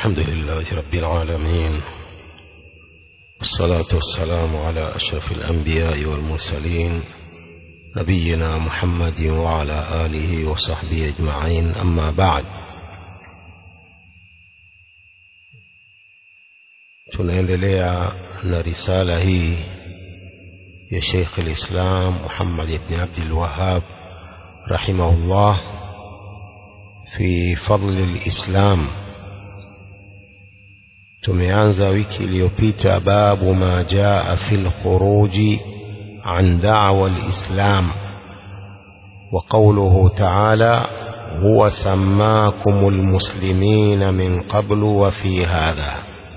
الحمد لله رب العالمين والصلاة والسلام على أشرف الأنبياء والمرسلين نبينا محمد وعلى آله وصحبه أجمعين أما بعد tunaendelea na risala hii ya Sheikh al-Islam Muhammad ibn Abdul Wahhab rahimahullah fi fadl al-Islam tumeanza wiki iliyopita babu ma jaa fil khuruji an da'wa al-Islam wa qawluhu ta'ala huwa sammakumul muslimina min qablu wa fi hadha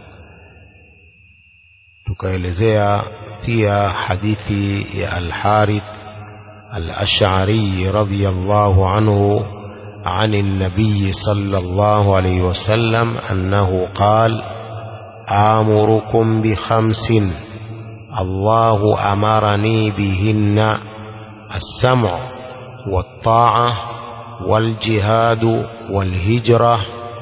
tukaelezea pia hadithi ya Al-Harith Al-Ash'ari radhiyallahu anhu عن النبي صلى الله عليه وسلم أنه قال آمركم بخمس الله أمرني بهن السمع والطاعة والجهاد والهجرة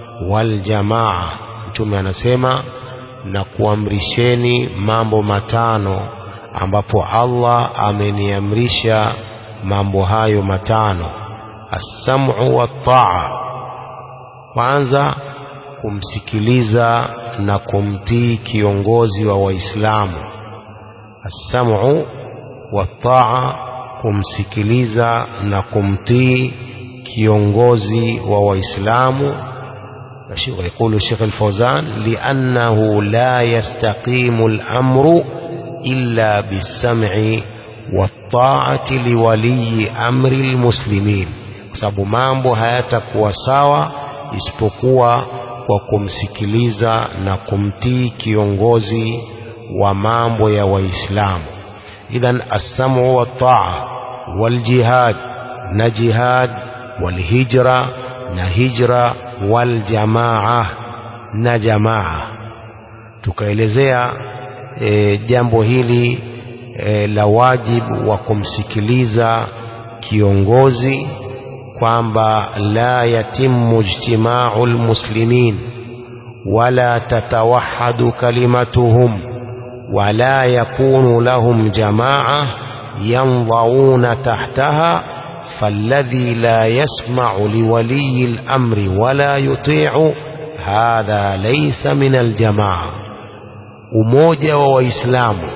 والجماعة ثم نسمع na kuamrisheni mambo matano ambapo Allah ameniamrisha mambo hayo matano as-sam'u wat-ta'a kwanza kumsikiliza na kumtii kiongozi wa waislamu as-sam'u wat-ta'a kumsikiliza na kumtii kiongozi wa waislamu ويقول الشيخ الفوزان لأنه لا يستقيم الأمر إلا بالسمع والطاعة لولي أمر المسلمين sababu mambo hayatakuwa sawa isipokuwa kwa kumsikiliza na kumtii kiongozi wa mambo ya waislamu idhan assamu wataa waljihad na jihad walhijra na hijra waljamaa na jamaa tukaelezea e, jambo hili e, la wajibu wa kumsikiliza kiongozi kwamba la yatimu ijtimau lmuslimin wala tatawahadu kalimatuhum wala yakunu lahum jamaa yandhauna tahtaha فالذي لا يسمع لولي الأمر ولا يطيع هذا ليس من الجماعة umoja wa waislamu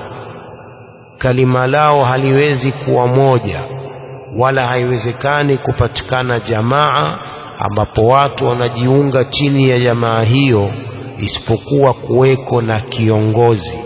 kalima lao haliwezi kuwa moja wala haiwezekani kupatikana jamaa ambapo watu wanajiunga chini ya jamaa hiyo isipokuwa kuweko na kiongozi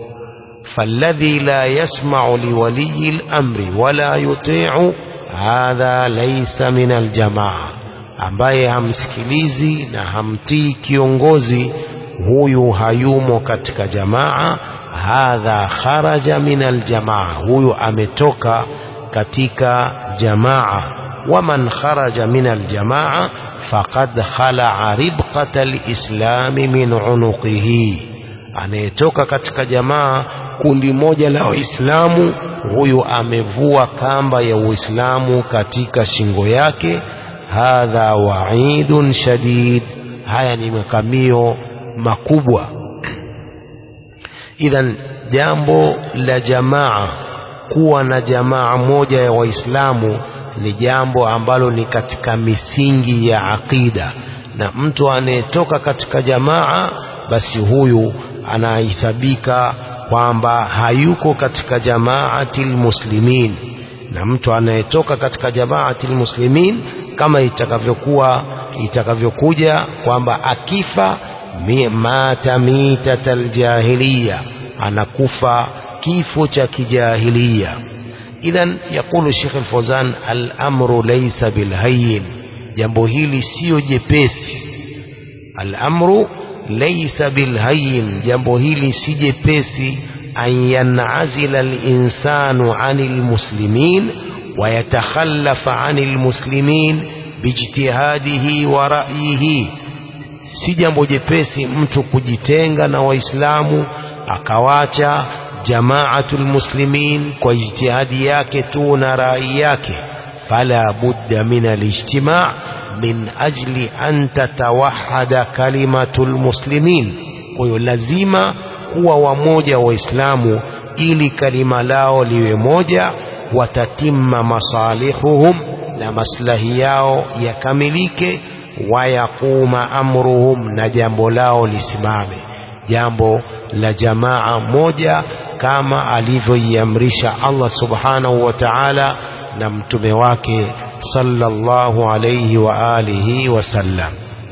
falladhi la yasma'u liwaliyi al-amri wala yuti'u hadha laysa min aljamaa ambaye hamsikilizi na hamtii kiongozi huyu hayumo katika jamaa hadha kharaja min aljamaa huyu ametoka katika jamaa waman kharaja min aljamaa faqad khalaa ribqata alislami min unuqihi anayetoka katika jamaa kundi moja la waislamu huyu amevua kamba ya uislamu katika shingo yake hadha waidun shadid haya ni makamio makubwa idhan jambo la jamaa kuwa na jamaa moja ya waislamu ni jambo ambalo ni katika misingi ya aqida na mtu anayetoka katika jamaa basi huyu anahesabika kwamba hayuko katika jamaatil muslimin na mtu anayetoka katika jamaatil muslimin kama itakavyokuwa itakavyokuja kwamba akifa mata mitatal jahiliya anakufa kifo cha kijahilia idhan yakulu Sheikh Al-Fawzan al-amru laysa bilhayyin jambo hili sio jepesi al-amru laysa bilhayyin jambo hili si jepesi an yanazila al-insanu anil muslimin wa yatakhallafa anil muslimin bijtihadihi wa ra'yihi si jambo jepesi mtu kujitenga na waislamu akawacha jamaatul muslimin kwa ijtihadi yake tu na rai yake fala budda min alijtima min ajli an tatawahada kalimatu lmuslimin kwa hiyo lazima kuwa wamoja waislamu ili kalima lao liwe moja watatimma masalihuhum na maslahi yao yakamilike wayaquma amruhum na jambo lao lisimame jambo la jamaa moja kama alivyoiamrisha Allah subhanahu wa ta'ala na mtume wake sallallahu alayhi wa alihi wasallam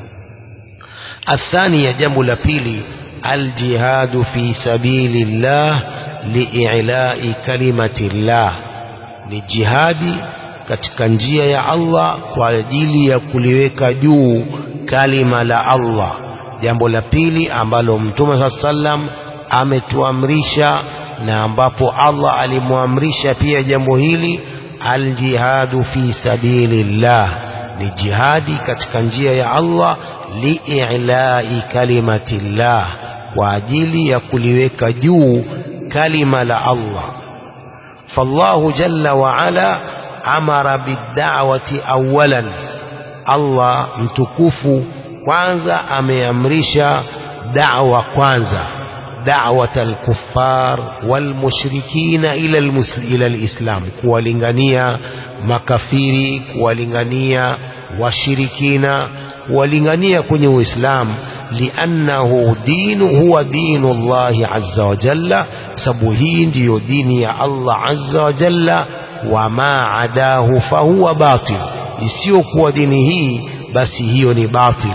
الثانية جنب لبيلي الجهاد في سبيل الله لإعلاء كلمة الله للجهاد katika njia ya Allah kwa ajili ya kuliweka juu kalima la Allah jambo la pili ambalo mtume saa sallam ametuamrisha na ambapo Allah alimwamrisha pia jambo hili aljihadu fi sabilillah ni jihadi katika njia ya Allah liilai kalimatillah kwa ajili ya kuliweka juu kalima la Allah fallahu jalla wa ala amara bidda'wati awalan Allah mtukufu kwanza ameamrisha da'wa kwanza da'wat al-kuffar wal-mushrikina ila ila al-islam kuwalingania makafiri kuwalingania washirikina kuwalingania kwenye uislamu liannahu dinu huwa dinu Allah azza wa jalla sababu hii ndiyo dini ya Allah azza wa jalla wama adahu fahuwa batil isiyokuwa dini hii basi hiyo ni batil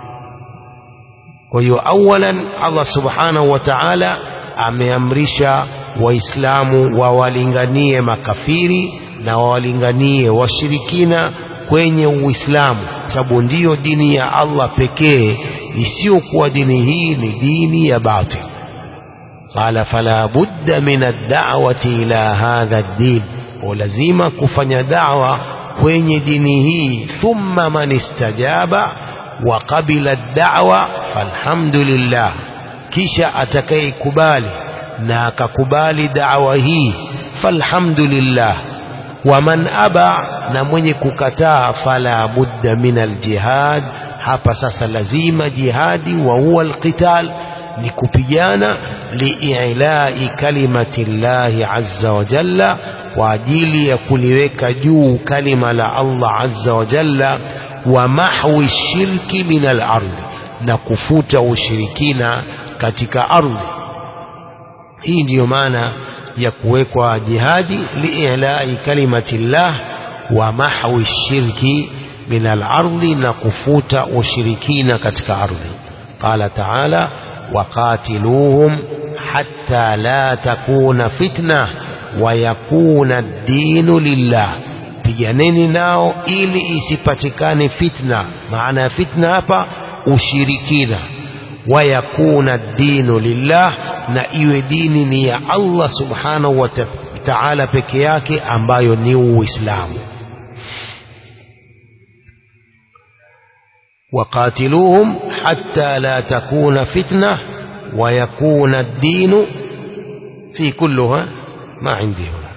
kwa hiyo awalan Allah subhanahu wa ta'ala ameamrisha waislamu wawalinganie makafiri na wawalinganie washirikina kwenye uislamu sababu ndiyo dini ya Allah pekee isiyokuwa dini hii ni dini ya batil qala fala budda min ad-da'wati ila hadha ad-din lazima kufanya da'wa kwenye dini hii thumma man istajaba wa qabila ad-da'wa falhamdulillah kisha atakayekubali na akakubali da'wa hii falhamdulillah wa man aba na mwenye kukataa fala budda min aljihad hapa sasa lazima jihadi wa huwa alqital ni kupigana liilai kalimati llahi azza wa jalla kwa ajili ya kuliweka juu kalima la Allah azza wa jalla wa mahwi shirki min al-ardh na kufuta ushirikina katika ardhi hii ndiyo maana ya kuwekwa jihadi liilai kalimati llah wa mahwi shirki min al-ardhi na kufuta ushirikina katika ardhi qala ta'ala وقاتلوهم حتى لا تكون فتنة ويكون الدين لله piganeni nao ili isipatikane fitna maana ya fitna hapa ushirikina wayakuna dinu lillah na iwe dini ni ya Allah subhanahu wa ta'ala peke yake ambayo ni uislamu وقاتلوهم حتى لا تكون فتنة ويكون الدين في كلها ما عندي هنا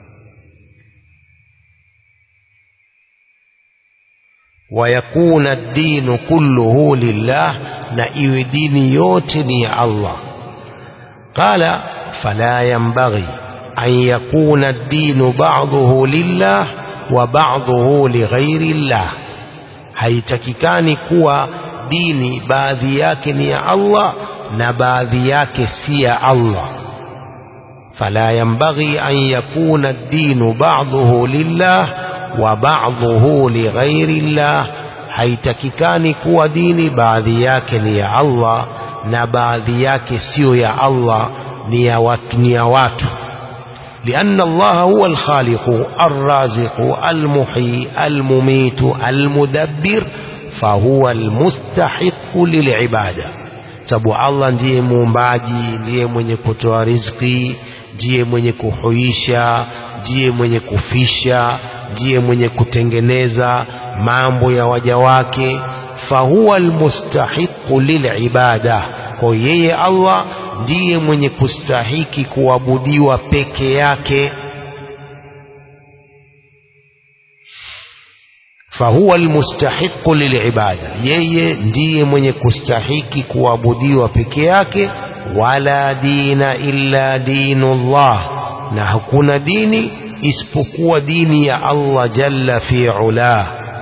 ويكون الدين كله لله نأيو دين يوتني الله قال فلا ينبغي أن يكون الدين بعضه لله وبعضه لغير الله haitakikani kuwa dini baadhi yake ni ya Allah na baadhi yake si ya Allah fala yanbaghi an yakuna ad-dinu ba'dahu lillah wa ba'dahu lighairi llah haitakikani kuwa dini baadhi yake ni ya Allah na baadhi yake sio ya Allah ni ya watu ni ya watu لأن الله هو الخالق الرازق المحيي المميت المدبر فهو المستحق للعبادة sababu Allah ndiye muumbaji ndiye mwenye kutoa riziki ndiye mwenye kuhuisha ndiye mwenye kufisha ndiye mwenye kutengeneza mambo ya waja wake fahuwa almustahiqu lilibada kwa yeye Allah ndiye mwenye kustahiki kuabudiwa peke yake fahuwa almustahiqu lilibada yeye ndiye mwenye kustahiki kuabudiwa peke yake wala dina illa dinullah na hakuna dini isipokuwa dini ya Allah jalla fi ulah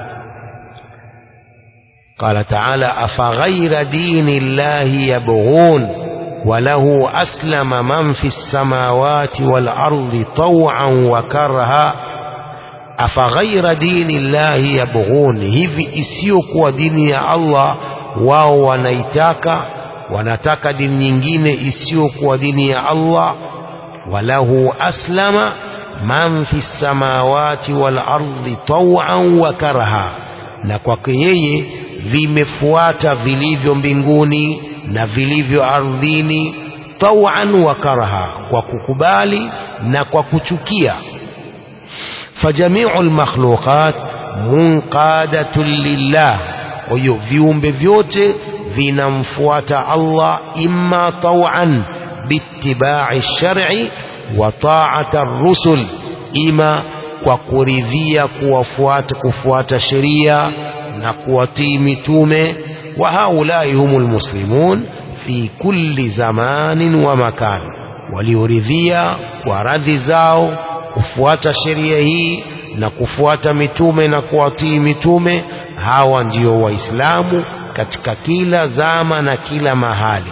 قال تعالى أفغير دين الله يبغون وله أسلم من في السماوات والأرض طوعا وكرها أفغير دين الله يبغون hivi isiyokuwa dini ya Allah wao wanaitaka wanataka dini nyingine isiyokuwa dini ya Allah walahu aslama man fi samawati wal ardi taw'an wa karha na kwake yeye vimefuata vilivyo mbinguni na vilivyo ardhini taw'an wa karha kwa kukubali na kwa kuchukia fajamiu almakhluqat munqadatun lillah kwa hiyo viumbe vyote vinamfuata Allah imma taw'an biittiba'i shar'i wa ta'ati ar-rusul ima kwa kuridhia kuwafuata kufuata sheria na kuwatii mitume wa haulai humul muslimun fi kulli zamanin wa makan walioridhia kwa radhi zao kufuata sheria hii na kufuata mitume na kuwatii mitume hawa ndio waislamu katika kila zama na kila mahali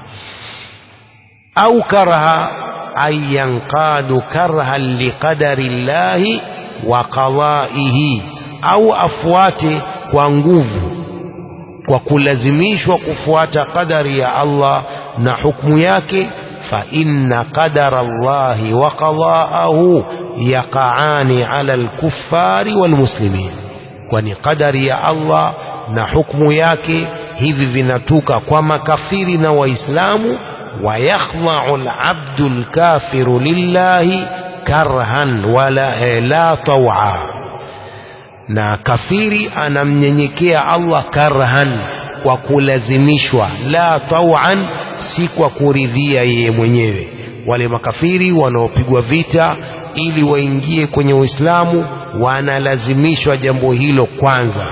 au karaha ay yanqadu karhan liqadari llahi wa qadaihi au afuate kwa nguvu kwa kulazimishwa kufuata qadari ya Allah na hukumu yake fa inna qadara Allahi wa qadaahu yaqaani ala alkuffari walmuslimin kwani qadari ya Allah na hukumu yake hivi vinatuka kwa makafiri na waislamu ويخضع العبد الكافر لله كرها ولا لا طوعا na kafiri anamnyenyekea Allah karhan kwa kulazimishwa la tawan si kwa kuridhia yeye mwenyewe wale makafiri wanaopigwa vita ili waingie kwenye Uislamu wanalazimishwa jambo hilo kwanza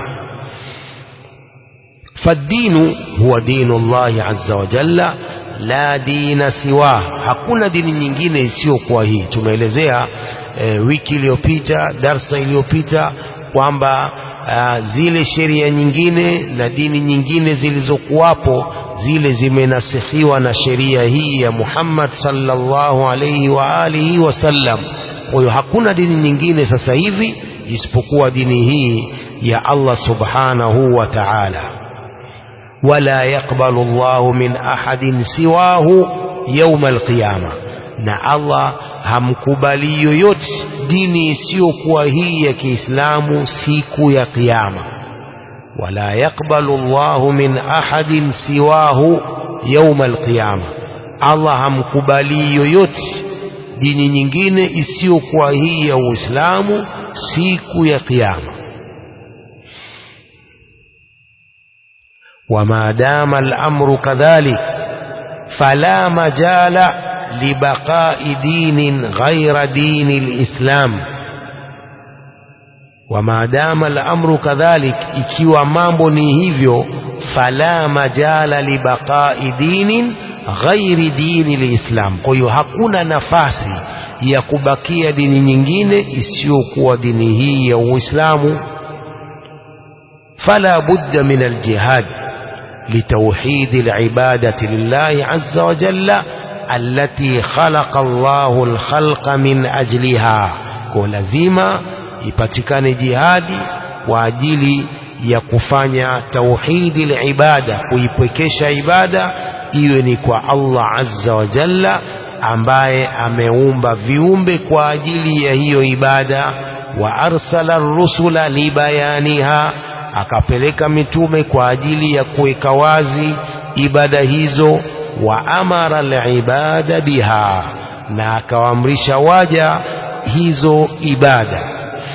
fadinu huwa dinu Allahi azza wa jalla la dina siwa hakuna dini nyingine isiyokuwa hii tumeelezea e, wiki iliyopita darsa iliyopita kwamba zile sheria nyingine na dini nyingine zilizokuwapo zile zimenasikhiwa na sheria hii ya Muhammad sallallahu alayhi wa alihi wasallam kwa hiyo hakuna dini nyingine sasa hivi isipokuwa dini hii ya Allah subhanahu wa ta'ala ولا يقبل الله من أحد سواه يوم القيامة na Allah hamkubali yoyote dini isiyokuwa hii ya Kiislamu siku ya Kiyama. wala yakbalu Allahu min ahadin siwahu yauma alqiyama, Allah hamkubali yoyote dini nyingine isiyokuwa hii ya Uislamu siku ya Kiyama. وما دام الأمر كذلك فلا مجال لبقاء دين غير دين الإسلام وما دام الأمر كذلك ikiwa mambo ni hivyo fala majala libaqai dinin ghairi dini lislam kwa hiyo hakuna nafasi ya kubakia dini nyingine isiyokuwa dini hii ya uislamu fala budda min aljihad لتوحيد العبادة لله عز وجل التي خلق الله الخلق من أجلها ولزيما ipatikane jihadi kwa ajili ya kufanya tauhidi libada kuipwekesha ibada iwe ni kwa Allah azza wa jalla ambaye ameumba viumbe kwa ajili ya hiyo ibada wa arsala rusula libayaniha akapeleka mitume kwa ajili ya kuweka wazi ibada hizo wa amara alibada biha na akawaamrisha waja hizo ibada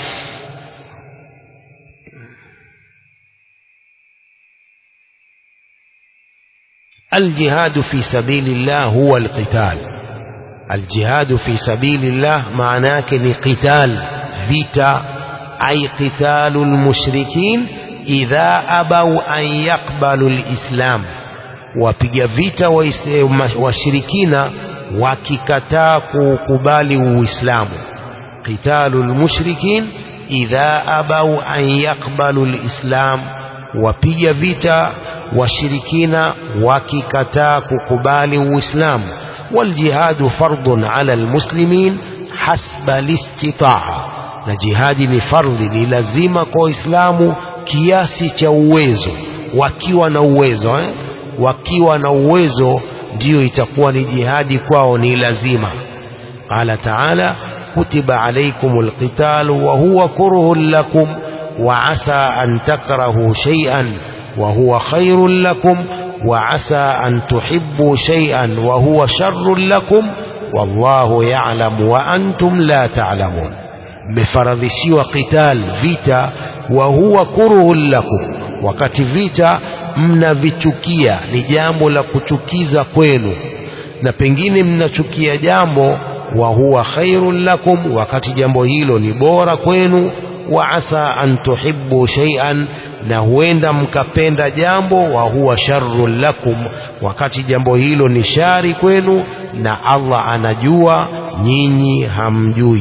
الجهاد في سبيل الله هو القتال الجهاد في سبيل الله معناه ni qital vita ay qitalu lmushrikin idha abau an yaqbalu lislam wapiga vita washirikina wakikataa kuukubali uislamu qitalu lmushrikin idha abau an yaqbalu lislam wapiga vita washirikina wakikataa kukubali uislamu waljihadu fardun ala almuslimin hasba listitaa na jihadi ni fardhi ni lazima kwa waislamu kiasi cha uwezo wakiwa na uwezo eh? wakiwa na uwezo ndiyo itakuwa ni jihadi kwao ni lazima qala taala kutiba alaikum alqitalu wa huwa kurhun lakum wa asa an takrahu shay'an wa huwa khairun lakum wa asa an tuhibbu shay'an wa huwa sharrun lakum wallahu ya'lamu wa antum la ta'lamun mmefaradhishiwa qital vita wa huwa kurhun lakum wakati vita mnavichukia ni jambo la kuchukiza kwenu na pengine mnachukia jambo wa huwa khairun lakum wakati jambo hilo ni bora kwenu wa asa an tuhibbu shay'an na huenda mkapenda jambo wa huwa sharrun lakum wakati jambo hilo ni shari kwenu na Allah anajua nyinyi hamjui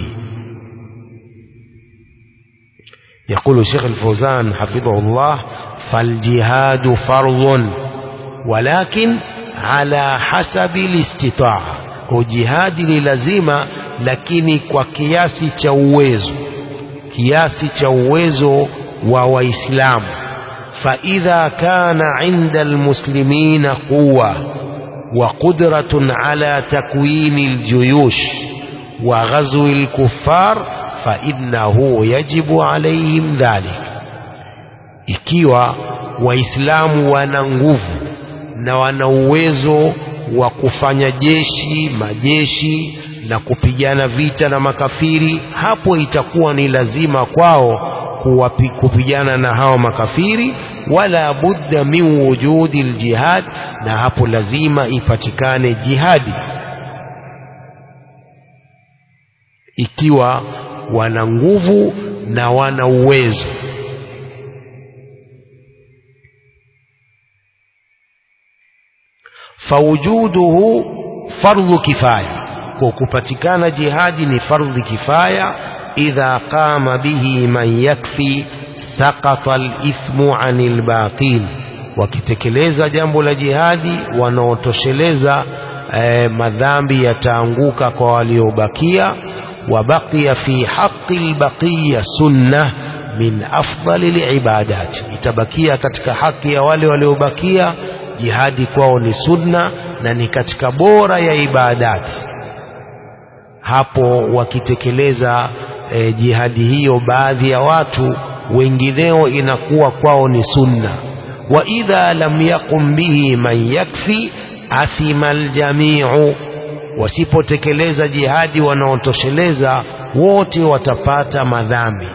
يقول الشيخ الفوزان حفظه الله فالجهاد فرض ولكن على حسب الاستطاعة kujihadi ni lazima lakini kwa kiasi cha uwezo kiasi cha uwezo wa waislamu faidha kana inda almuslimina quwa wa qudratun ala takwini aljuyush wa ghazwi alkuffar fainnahu yajibu alaihim dhalik ikiwa waislamu wana nguvu na wana uwezo wa kufanya jeshi majeshi na kupigana vita na makafiri hapo itakuwa ni lazima kwao kuwapi, kupigana na hao makafiri wala budda min wujudi ljihad na hapo lazima ipatikane jihadi ikiwa wana nguvu na wana uwezo fawujuduhu fardhu kifaya kwa kupatikana jihadi ni fardhi kifaya idha qama bihi man yakfi saqata alithmu anil baqin wakitekeleza jambo la jihadi wanaotosheleza eh, madhambi yataanguka kwa waliobakia wabaqiya fi haqqi albaqiya sunnah min afdali libadat itabakia katika haki ya wale waliobakia jihadi kwao ni sunna na ni katika bora ya ibadati hapo wakitekeleza e, jihadi hiyo baadhi ya watu wengineo inakuwa kwao ni sunna wa idha lam yaqum bihi man yakfi athima aljamiu wasipotekeleza jihadi wanaotosheleza wote watapata madhambi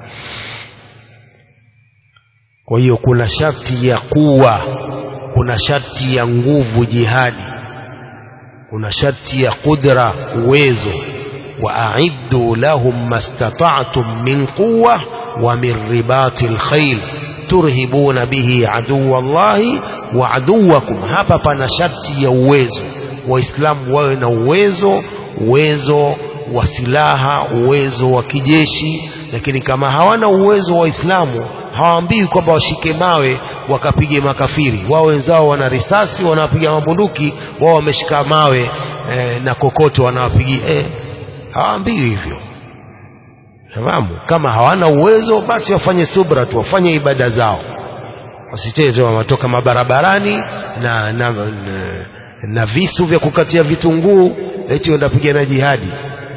kwa hiyo kuna sharti ya kuwa kuna sharti ya nguvu jihadi kuna sharti ya qudra uwezo واعدوا لهم ما استطعتم من قوه ومن رباط الخيل ترهبون به عدو الله وعدوكم hapa pana sharti ya uwezo waislamu wawe na uwezo uwezo wa silaha uwezo wa kijeshi lakini kama hawana uwezo wa waislamu hawaambii kwamba washike mawe wakapige makafiri wao wenzao wana risasi wanawapiga mabunduki wao wameshika mawe eh, na kokoto wanawapigia eh, hawaambiwi hivyo fahamu kama hawana uwezo basi wafanye subra tu wafanye ibada zao wasiteze watoka mabarabarani na, na, na, na visu vya kukatia vitunguu eti wanapigana jihadi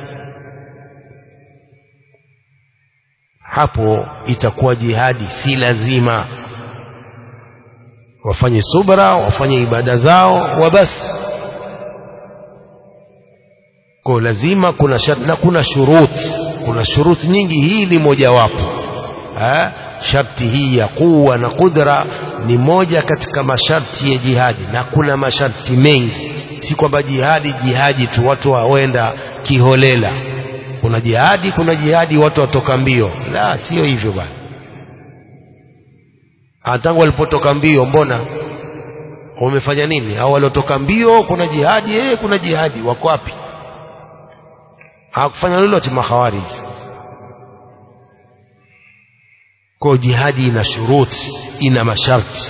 hapo itakuwa jihadi si lazima wafanye subra wafanye ibada zao wabasi kwa lazima kuna shart, na kuna shuruti kuna shuruti nyingi hii ni mojawapo ha? sharti hii ya kuwa na kudra ni moja katika masharti ya jihadi na kuna masharti mengi si kwamba jihadi jihadi tu watu waenda kiholela kuna jihadi kuna jihadi watu watoka mbio la sio hivyo bwana tangu walipotoka mbio mbona wamefanya nini au waliotoka mbio kuna jihadi eh kuna jihadi wako wapi hawakufanya lolote makhawariji kwa jihadi ina shuruti ina masharti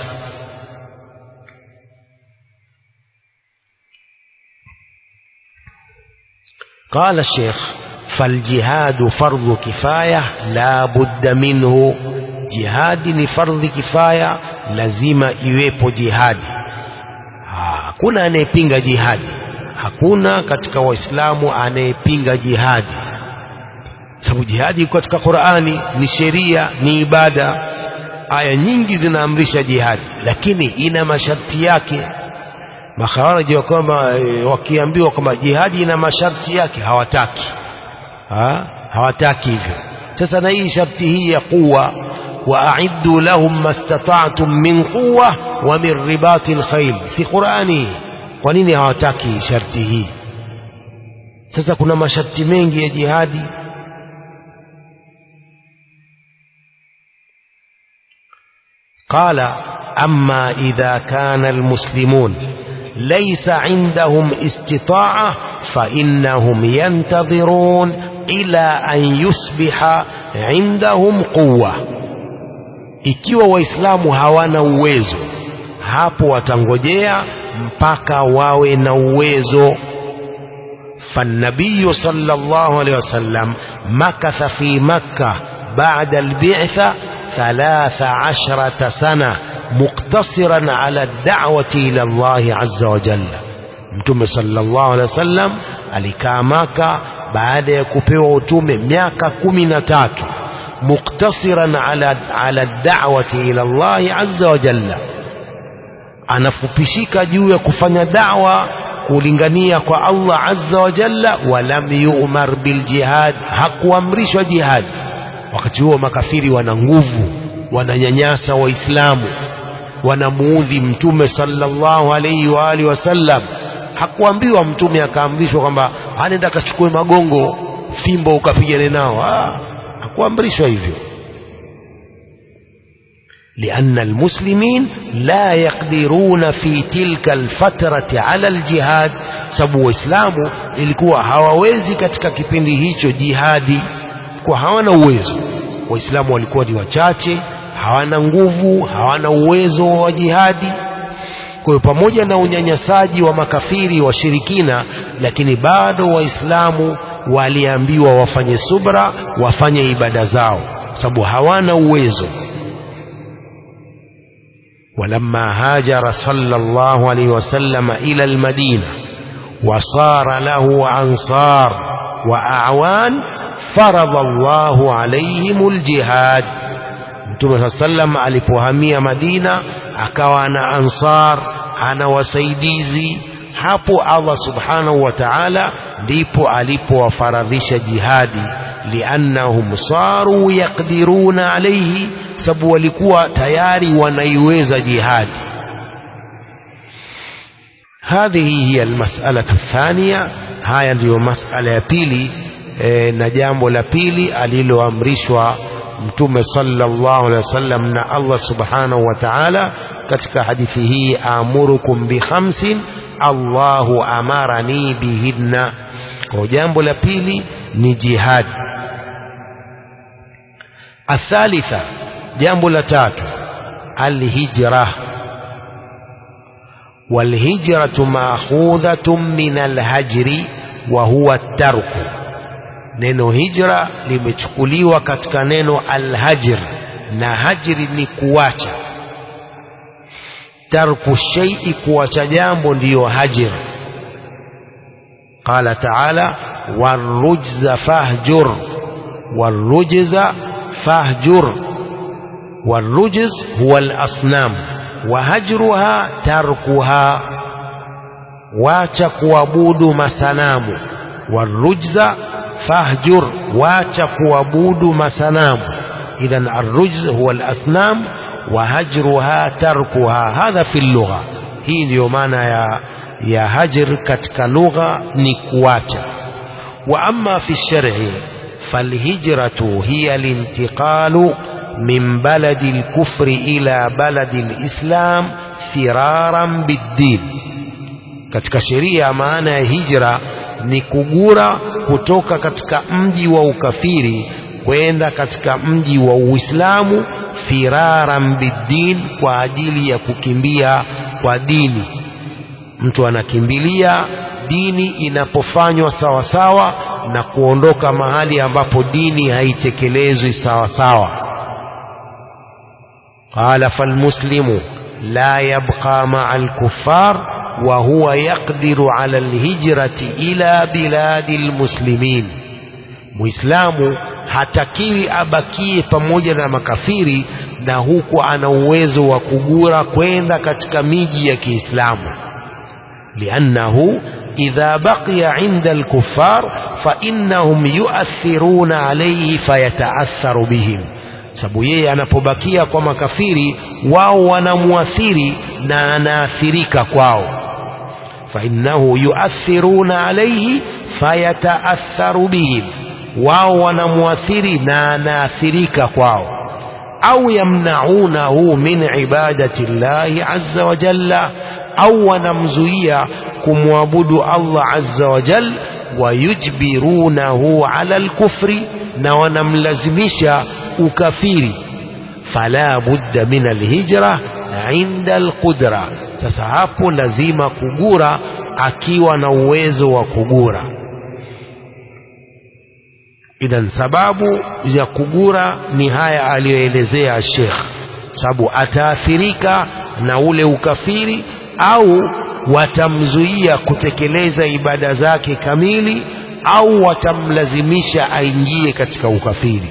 قال الشيخ فالجهاد فرض كفاية لا بد منه jihadi ni fardhi kifaya lazima iwepo jihadi hakuna anayepinga jihadi hakuna katika waislamu anayepinga jihadi sababu jihadi iko katika qurani ni sheria ni ibada aya nyingi zinaamrisha jihadi lakini ina masharti yake makhawaraji wa kwamba e, wakiambiwa kwamba jihadi ina masharti yake hawataki ha? hawataki hivyo sasa na hii sharti hii ya quwa واعدوا لهم ما استطعتم من قوه ومن رباط الخيل si qurani kwa nini hawataki sharti hii sasa kuna masharti mengi ya jihadi قال أما إذا كان المسلمون ليس عندهم استطاعة فإنهم ينتظرون إلى أن يصبح عندهم قوة ikiwa waislamu hawana uwezo hapo watangojea mpaka wawe na uwezo فالنبي صلى الله عليه وسلم مكث في مكة بعد البعثة ثلاث عشرة سنة مقتصرا على الدعوة إلى الله عز وجل mtume sallallahu alaihi wasallam alikaa maka baada ya kupewa utume miaka kumi na tatu muktasiran ala, ala da'wati ila Allahi azza wa jalla anafupishika juu ya kufanya da'wa kulingania kwa Allah azza wa jalla walam yu'mar bil jihad hakuamrishwa jihad wakati huo makafiri wana nguvu wananyanyasa waislamu wanamuudhi mtume sallallahu alayhi wa alihi wasallam hakuambiwa mtume akaamrishwa kwamba anaenda akachukue magongo fimbo ukapigane nao ah, hakuamrishwa hivyo لأن المسلمين لا يقدرون في تلك الفترة على الجهاد sababu waislamu ilikuwa hawawezi katika kipindi hicho jihadi kwa hawana uwezo waislamu walikuwa ni wachache hawana nguvu hawana uwezo wa jihadi kwa hiyo pamoja na unyanyasaji wa makafiri washirikina lakini bado waislamu waliambiwa wafanye subra wafanye ibada zao sababu hawana uwezo ولما هاجر صلى الله عليه وسلم إلى المدينة وصار له أنصار وأعوان فرض الله عليهم الجهاد Mtume saa sallam alipohamia Madina akawa na ansar ana wasaidizi hapo Allah subhanahu wa ta'ala ndipo alipowafaradhisha jihadi liannahum saru yaqdiruna alayhi sababu walikuwa tayari wanaiweza jihadi هذه هي المسألة الثانية haya ndiyo masala ya pili e, na jambo la pili aliloamrishwa mtume sallallahu alaihi wasallam na Allah subhanahu wa ta'ala katika hadithi hii amurukum bi khamsin Allahu amarani bihinna kwa jambo la pili ni jihad athalitha jambo la tatu alhijra والهجرة مأخوذة من الهجر وهو الترك neno hijra limechukuliwa katika neno alhajr na hajri ni kuacha tarku shaii kuacha jambo ndiyo hajr qala taala warujza fahjur warujza fahjur والرجز هو الأصنام وهجرها تركها wacha kuabudu masanamu warujza fahjur wacha kuabudu masanamu idhan arrujz huwa alasnam wa hajruha tarkuha hadha fi lugha hii ndiyo maana ya ya hajr katika lugha ni kuacha وأما في الشرع فالهجرة هي الانتقال من بلد الكفر إلى بلد الإسلام فرارا بالدين katika sheria maana ya hijra ni kugura kutoka katika mji wa ukafiri kwenda katika mji wa Uislamu firaran biddin kwa ajili ya kukimbia kwa dini mtu anakimbilia dini inapofanywa sawa sawa na kuondoka mahali ambapo dini haitekelezwi sawa sawa qala falmuslimu la yabqa maa alkuffar wa huwa yaqdiru ala alhijrati ila biladi almuslimin muislamu hatakiwi abakie pamoja na makafiri na huku ana uwezo wa kugura kwenda katika miji ya Kiislamu liannahu idha baqiya inda alkuffar fa innahum yuathiruna alayhi fayataatharu bihim sababu yeye anapobakia kwa makafiri wao wanamuathiri na anaathirika kwao fa innahu yuathiruna alayhi fayataatharu bihim wao wanamuathiri na anaathirika kwao au yamnaunahu min ibadati llahi azza wa jalla au wanamzuia kumwabudu Allah azza wa jal wayujbirunahu ala alkufri na wanamlazimisha ukafiri fala budda min alhijra inda alqudra sasa hapo lazima kugura akiwa na uwezo wa kugura idhan sababu ya kugura ni haya aliyoelezea Sheikh sababu ataathirika na ule ukafiri au watamzuia kutekeleza ibada zake kamili au watamlazimisha aingie katika ukafiri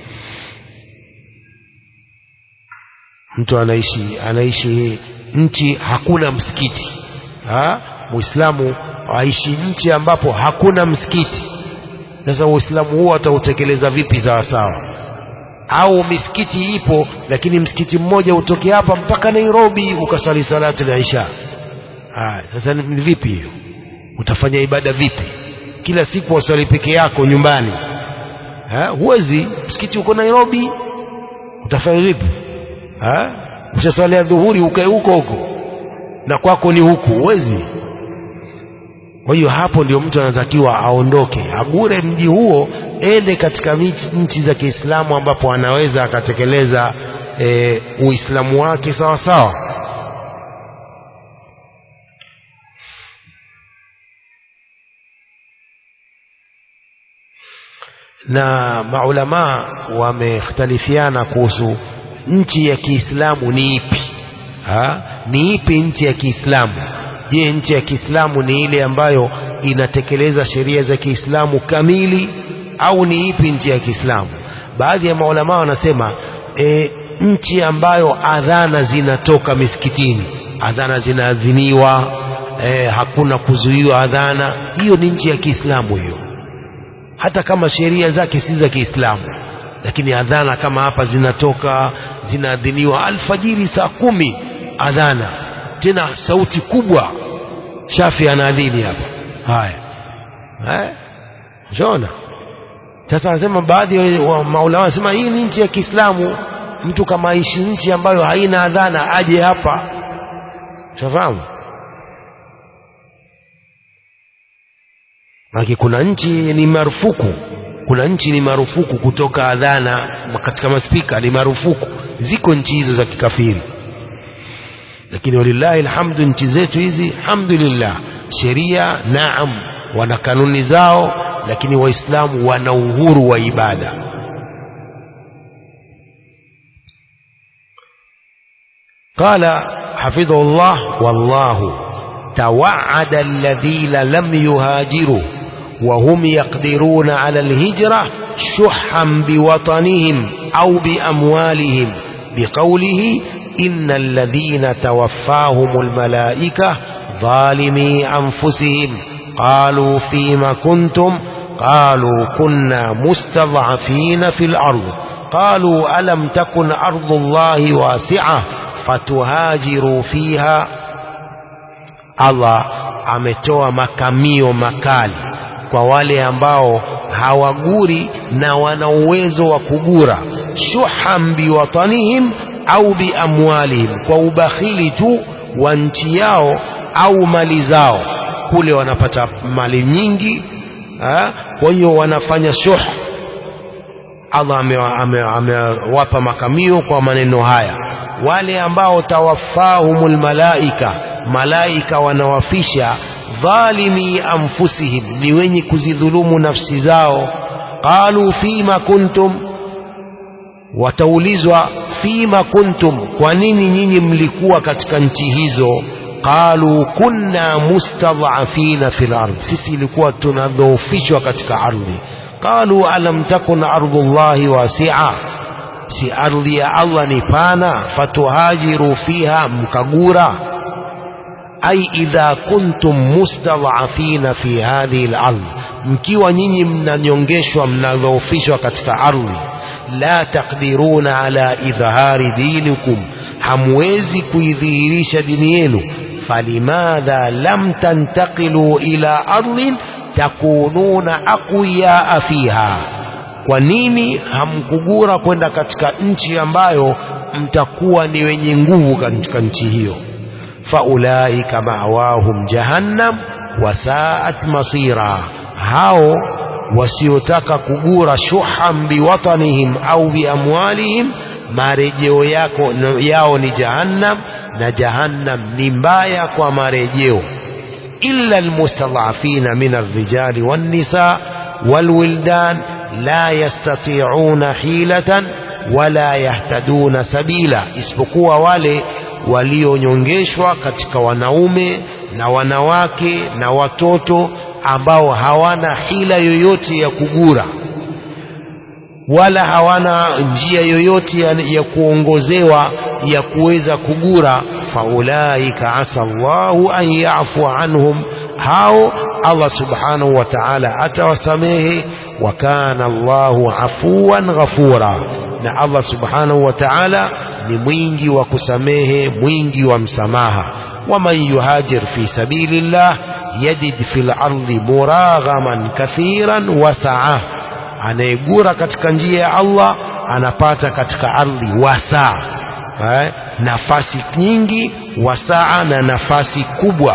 mtu anaishi anaishi nchi hakuna msikiti ha? muislamu aishi nchi ambapo hakuna msikiti sasa uislamu huo atautekeleza vipi sawa sawa au misikiti ipo lakini msikiti mmoja utoke hapa mpaka Nairobi ukasali salatu ya Isha haya sasa ni vipi hiyo utafanya ibada vipi kila siku wasali peke yako nyumbani ha? huwezi msikiti uko Nairobi utafanya vipi ha? ushasalia dhuhuri ukae huko huko na kwako ni huku huwezi kwa hiyo hapo ndio mtu anatakiwa aondoke agure mji huo ende katika nchi za Kiislamu ambapo anaweza akatekeleza e, Uislamu wake sawa sawa na maulama wamekhtalifiana kuhusu nchi ya Kiislamu ni ipi ha? ni ipi nchi ya Kiislamu je nchi ya Kiislamu ni ile ambayo inatekeleza sheria za Kiislamu kamili au ni ipi nchi ya Kiislamu baadhi ya maulama wanasema e, nchi ambayo adhana zinatoka misikitini adhana zinaadhiniwa e, hakuna kuzuiwa adhana hiyo ni nchi ya Kiislamu hiyo hata kama sheria zake si za Kiislamu lakini adhana kama hapa zinatoka zinaadhiniwa alfajiri saa kumi adhana tena sauti kubwa shafi anaadhini hapa haya eh shona sasa anasema baadhi wa maulama wanasema hii ni nchi ya Kiislamu mtu kama aishi nchi ambayo haina adhana aje hapa shafahamu Maki kuna nchi ni marufuku kuna nchi ni marufuku kutoka adhana katika maspika ni marufuku ziko nchi hizo za kikafiri lakini walillahi alhamdu nchi zetu hizi alhamdulillah sheria naam wana kanuni zao lakini waislamu wana uhuru wa ibada قال حفظه الله والله توعد الذين لم يهاجروا وهم يقدرون على الهجرة شحا بوطنهم أو بأموالهم بقوله إن الذين توفاهم الملائكة ظالمي أنفسهم قالوا فيما كنتم قالوا كنا مستضعفين في الأرض قالوا ألم تكن أرض الله واسعة فتهاجروا فيها Allah ametoa makamio makali kwa wale ambao hawaguri na wana uwezo wa kugura shuhan biwatanihim au biamwalihim kwa ubakhili tu wa nchi yao au mali zao kule wanapata mali nyingi ha? kwa hiyo wanafanya shuh Allah amewapa ame, ame makamio kwa maneno haya wale ambao tawaffahumul malaika malaika wanawafisha dhalimi anfusihim ni wenye kuzidhulumu nafsi zao qalu fima kuntum wataulizwa fima kuntum kwa nini nyinyi mlikuwa katika nchi hizo qalu kunna mustadhafina fil ardh sisi ilikuwa tunadhoofishwa katika ardhi qalu alam takun ardhullahi wasi'a si ardhi ya Allah ni pana fatuhajiru fiha mkagura ai idha kuntum mustadhafina fi hadhihi al-ardh mkiwa nyinyi mnanyongeshwa mnadhoofishwa katika ardhi la taqdiruna ala idhhari dinikum hamwezi kuidhihirisha dini yenu falimadha lam tantaqilu ila ardhin takununa aqwiyaa fiha kwa nini hamkugura kwenda katika nchi ambayo mtakuwa ni wenye nguvu katika nchi hiyo faulaika ma'wahum jahannam wasaat masira hao wasiotaka kugura shuhan biwatanihim au biamwalihim marejeo yako yao ni jahannam na jahannam ni mbaya kwa marejeo illa almustadhafina min arrijali wannisa walwildan la yastati'una hilatan wala yahtaduna sabila isipokuwa wale walionyongeshwa katika wanaume na wanawake na watoto ambao hawana hila yoyote ya kugura wala hawana njia yoyote ya, ya kuongozewa ya kuweza kugura faulaika asa Allahu an yafu anhum hao Allah subhanahu wa ta'ala atawasamehe wa kana Allahu afuwan ghafura na Allah subhanahu wa ta'ala ni mwingi wa kusamehe mwingi wa msamaha waman yuhajir fi sabilillah yajid fil ardi muraghaman kathiran wasaa anayegura katika njia ya Allah anapata katika ardhi wasaa eh, nafasi nyingi wasaa na nafasi kubwa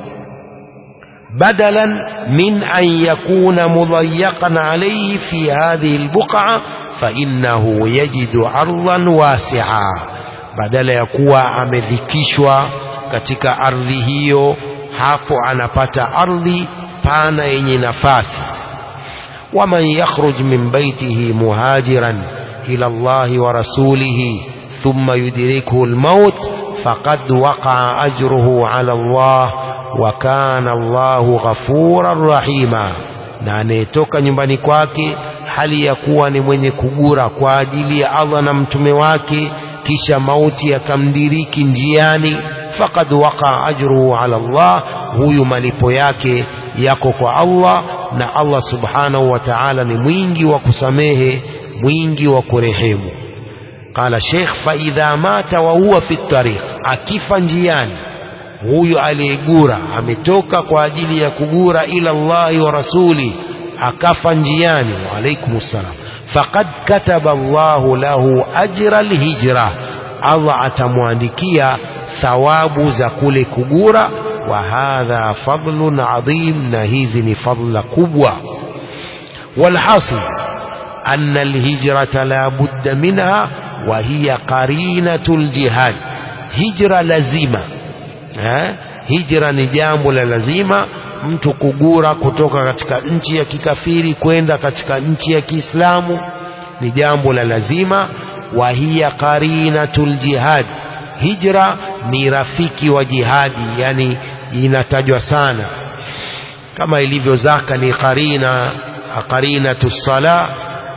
badalan min an yakuna mudayaqan alayhi fi hadhihi albuqa fa innahu yajidu ardan wasi'a badala ya kuwa amedhikishwa katika ardhi hiyo hapo anapata ardhi pana yenye nafasi ومن يخرج من بيته مهاجرا إلى الله ورسوله ثم يدركه الموت فقد وقع أجره على الله وكان الله غفورا رحيما na anayetoka nyumbani kwake hali ya kuwa ni mwenye kugura kwa ajili ya Allah na mtume wake kisha mauti yakamdiriki njiani faqad waqa ajruhu ala Allah huyu malipo yake yako kwa Allah na Allah subhanahu wa ta'ala ni mwingi wa kusamehe mwingi wa kurehemu qala sheikh fa idha mata wa huwa fi tariq akifa njiani huyu aliyegura ametoka kwa ajili ya kugura ila Allah wa rasuli akafa njiani wa alaikum salam faqad kataba Allah lahu ajra alhijra Allah atamwandikia thawabu za kule kugura wa hadha fadlun adhim na hizi ni fadla kubwa walhasil أن الهجرة لا بد منها وهي قرينة الجهاد هجرة لازمة ها hijra ni jambo la lazima mtu kugura kutoka katika nchi ya kikafiri kwenda katika nchi ya Kiislamu ni jambo la lazima wa hiya qarinatul jihad hijra ni rafiki wa jihadi yani inatajwa sana kama ilivyo zaka ni qarina qarinatu sala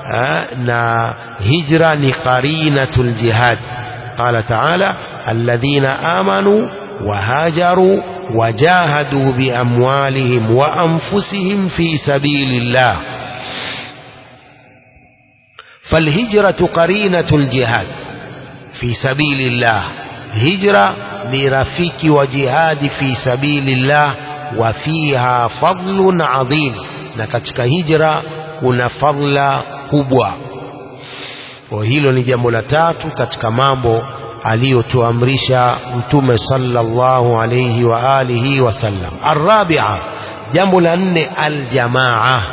na hijra ni qarinatul jihad qala ta'ala alladhina amanu وهاجروا وجاهدوا بأموالهم وأنفسهم في سبيل الله فالهجرة قرينة الجهاد في سبيل الله هجرة لرفيك وجهاد في سبيل الله وفيها فضل عظيم na katika hijra kuna fadla kubwa kwa hilo ni jambo la tatu katika mambo aliyotuamrisha mtume sallallahu alayhi wa alihi wasallam arabia jambo la nne aljamaa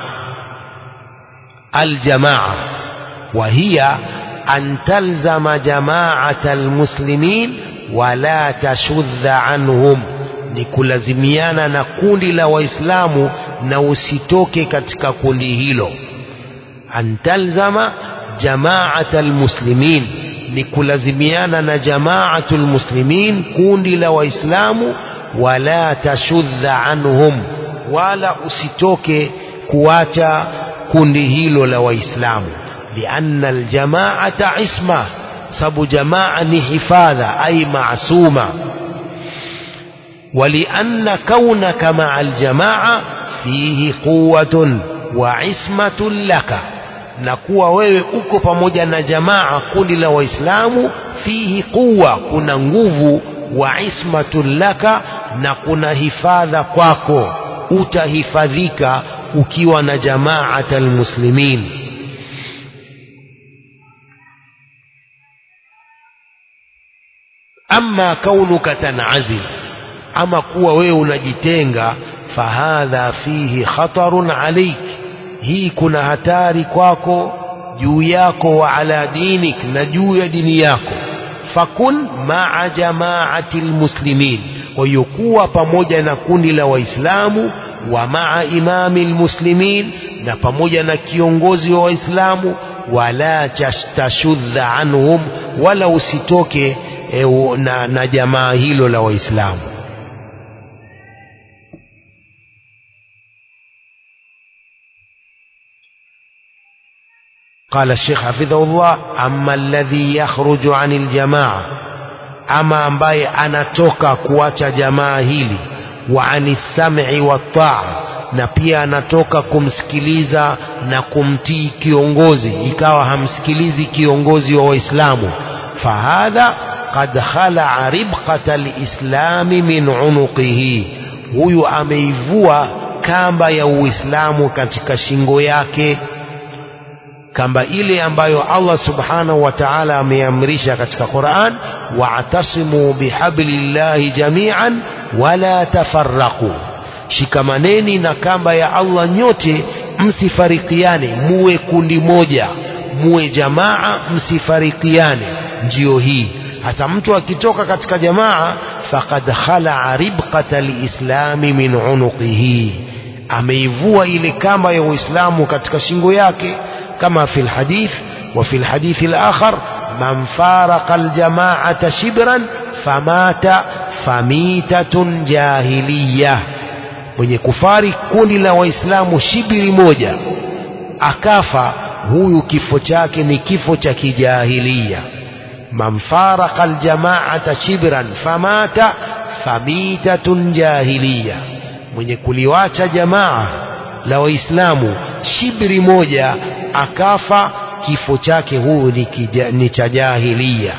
aljamaa وهي أن تلزم جماعة المسلمين ولا تشذ عنهم ni kulazimiana na kundi la waislamu na usitoke katika kundi hilo antalzama jamaat almuslimin ni kulazimiana na jamaatu lmuslimin kundi la waislamu wala tashudha anhum wala usitoke kuacha kundi hilo la waislamu لأن الجماعة عصمة سب جماعة حفاظة أي معصومة ولأن كونك مع الجماعة فيه قوة وعصمة لك na kuwa wewe uko pamoja na jamaa kundi la waislamu fihi quwa kuna nguvu wa ismatun laka na kuna hifadha kwako utahifadhika ukiwa na jamaat almuslimin ama kaunuka tanazil ama kuwa wewe unajitenga fahadha fihi khatarun alaik hii kuna hatari kwako juu yako wa ala dinik na juu ya dini yako fakun maa jamaati lmuslimin kwa hiyo kuwa pamoja na kundi la waislamu wa maa imami lmuslimin na pamoja na kiongozi wa waislamu wala tashudha anhum wala usitoke e, na, na jamaa hilo la waislamu قال الشيخ حفظه الله أما الذي يخرج عن الجماعة أما أمباي أنا توكا كواتا جماعة هيلي وعن السمع والطاعة na pia anatoka kumsikiliza na kumtii kiongozi ikawa hamsikilizi kiongozi wa waislamu fahadha qad khalaa ribqata lislami min unuqihi huyu ameivua kamba ya uislamu katika shingo yake kamba ile ambayo Allah subhanahu wa ta'ala ameamrisha katika Qur'an wa'tasimu bihablillahi jami'an wala tafarraqu shikamaneni na kamba ya Allah nyote msifarikiane muwe kundi moja muwe jamaa msifarikiane ndiyo hii hasa mtu akitoka katika jamaa faqad khalaa ribqata lislami min unuqihi ameivua ile kamba ya uislamu katika shingo yake كما في الحديث وفي الحديث الآخر من فارق الجماعة شبرا فمات فميتة جاهلية mwenye kufari kundi la waislamu shibiri moja akafa huyu kifo chake ni kifo cha kijahilia man faraka aljamaata shibran famata famitatun jahiliya mwenye kuliwacha jamaa la waislamu shibri moja akafa kifo chake huyu ni, kija, ni cha jahilia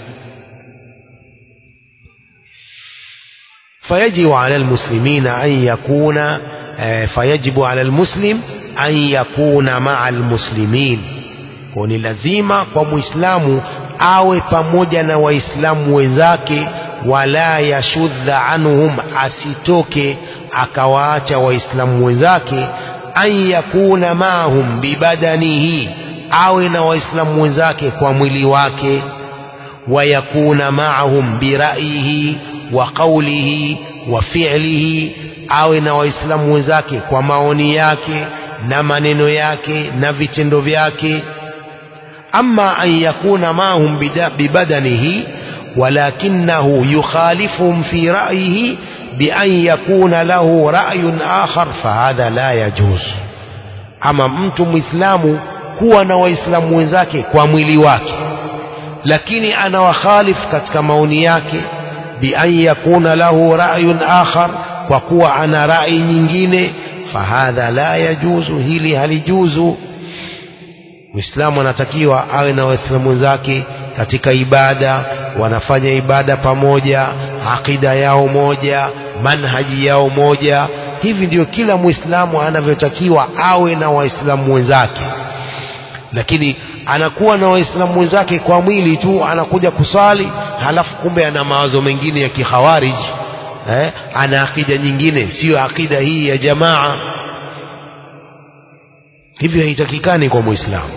فيجب على المسلمين أن يكون فيجب على المسلم أن يكون مع المسلمين ni lazima kwa muislamu awe pamoja na waislamu wenzake wala yashudha anhum asitoke akawaacha waislamu wenzake an yakuna maahum bibadanihi awe na waislamu wenzake kwa mwili wake wayakuna maahum biraihi wa qaulihi wa fi'lihi awe na waislamu wenzake kwa maoni yake na maneno yake na vitendo vyake ama an yakuna maahum bibadanihi walakinahu yukhalifuhum fi ra'yihi بأن يكون له رأي آخر فهذا لا يجوز أما mtu muislamu kuwa na waislamu wenzake kwa mwili wake lakini anawakhalifu katika maoni yake bian yakuna lahu ra'yun akhar kwa kuwa ana rai nyingine fahadha la yajuzu hili halijuzu muislamu anatakiwa awe na waislamu wenzake katika ibada wanafanya ibada pamoja akida yao moja manhaji yao moja hivi ndio kila muislamu anavyotakiwa awe na waislamu wenzake lakini anakuwa na waislamu wenzake kwa mwili tu anakuja kusali halafu kumbe ana mawazo mengine ya kikhawariji eh, ana akida nyingine siyo akida hii ya jamaa hivyo haitakikani kwa muislamu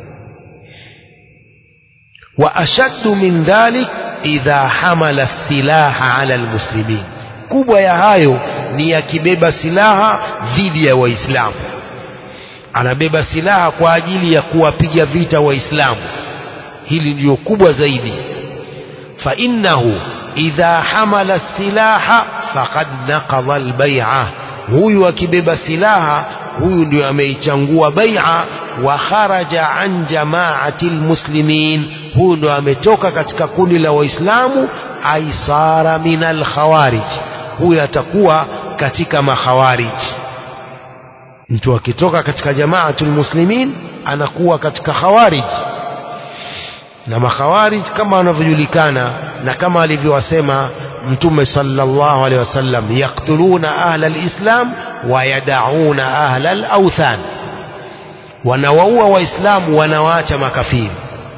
wa ashaddu min dhalik idha hamala silaha ala almuslimin kubwa ya hayo ni akibeba silaha dhidi ya waislamu anabeba silaha kwa ajili ya kuwapiga vita waislamu hili ndio kubwa zaidi fa innahu idha hamala silaha faqad naqadha albay'a huyu akibeba silaha huyu ndio ameichangua bai'a wa kharaja an jama'ati almuslimin huyu ndio ametoka katika kundi la waislamu aisara min alkhawarij huyu atakuwa katika makhawarij mtu akitoka katika jamaatul muslimin anakuwa katika khawarij na makhawarij kama wanavyojulikana na kama alivyowasema mtume sallallahu alaihi wasallam yaktuluna ahla alislam wa yadauna ahla alawthan wanawaua waislamu wanawaacha makafiri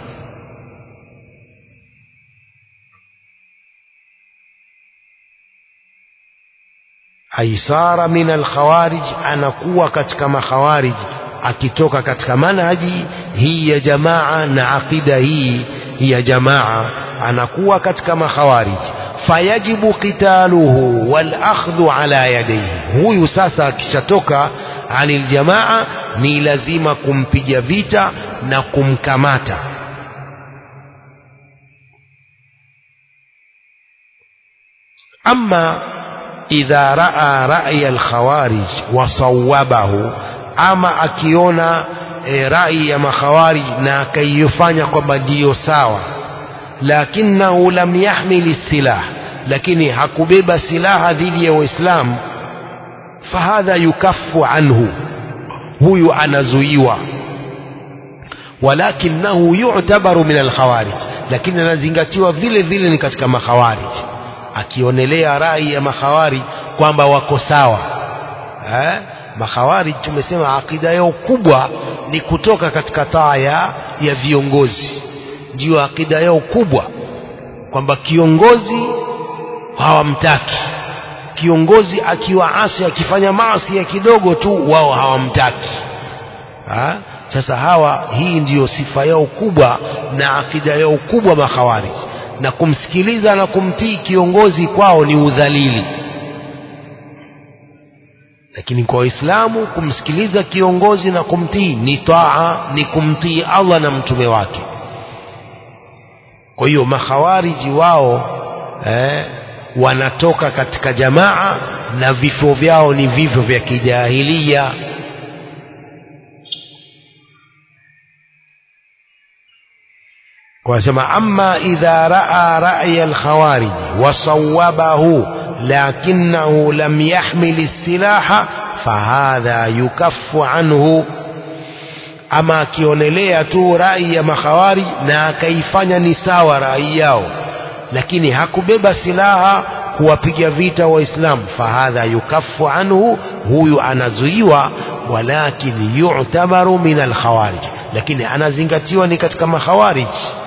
aisara min alkhawarij anakuwa katika makhawarij akitoka katika manhaji hii ya jamaa na aqida hii ya jamaa anakuwa katika makhawarij fayajibu qitaluhu wal akhdhu ala yadayhi huyu sasa akishatoka anil jamaa ni lazima kumpiga vita na kumkamata ama idha raa ra'ya al-khawarij wa sawwabahu ama akiona e, rai ya makhawarij na akaifanya kwamba ndiyo sawa lakinahu lam yahmil silah lakini hakubeba silaha dhidi ya waislamu fahadha yukaffu anhu huyu anazuiwa walakinahu yu'tabaru min alkhawarij lakini anazingatiwa vile vile ni katika makhawarij akionelea rai ya makhawarij kwamba wako sawa eh? makhawarij tumesema akida yao kubwa ni kutoka katika taa ya, ya viongozi ndiyo akida yao kubwa kwamba kiongozi hawamtaki kiongozi akiwa asi akifanya maasi ya kidogo tu wao hawamtaki ha? sasa hawa hii ndiyo sifa yao kubwa na akida yao kubwa makhawarij na kumsikiliza na kumtii kiongozi kwao ni udhalili lakini kwa waislamu kumsikiliza kiongozi na kumtii ni taa ni kumtii allah na mtume wake kwa hiyo makhawariji wao eh, wanatoka katika jamaa na vifo vyao ni vifo vya kijahilia wanasema amma idha raa ra'ya alkhawarij wasawabahu lakinahu lam yahmil silaha fahadha yukaffu anhu ama akionelea tu rai ya makhawarij na akaifanya ni sawa rai yao lakini hakubeba silaha kuwapiga vita waislamu fahadha yukaffu anhu huyu anazuiwa walakin yu'tabaru min alkhawarij lakini anazingatiwa ni katika makhawarij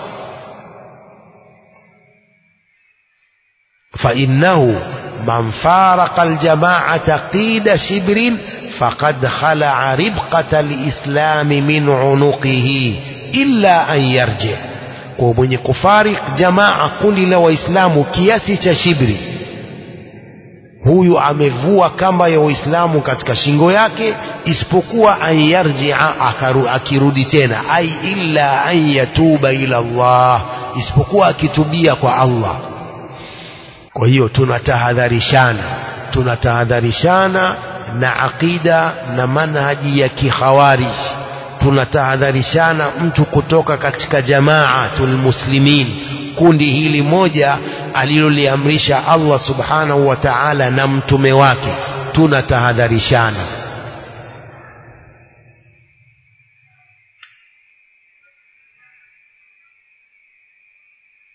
فإنه من فارق الجماعة قيد شبر فقد خلع ربقة الإسلام من عنقه إلا أن يرجع kwa mwenye kufarik jamaa kundi la waislamu kiasi cha shibri huyu amevua kamba ya waislamu katika shingo yake isipokuwa an yarjia akirudi tena ai illa an yatuba ila Allah isipokuwa akitubia kwa Allah kwa hiyo tunatahadharishana tunatahadharishana na aqida na manhaji ya kikhawarij tunatahadharishana mtu kutoka katika jamaatul muslimin kundi hili moja aliloliamrisha Allah subhanahu wa ta'ala na mtume wake tunatahadharishana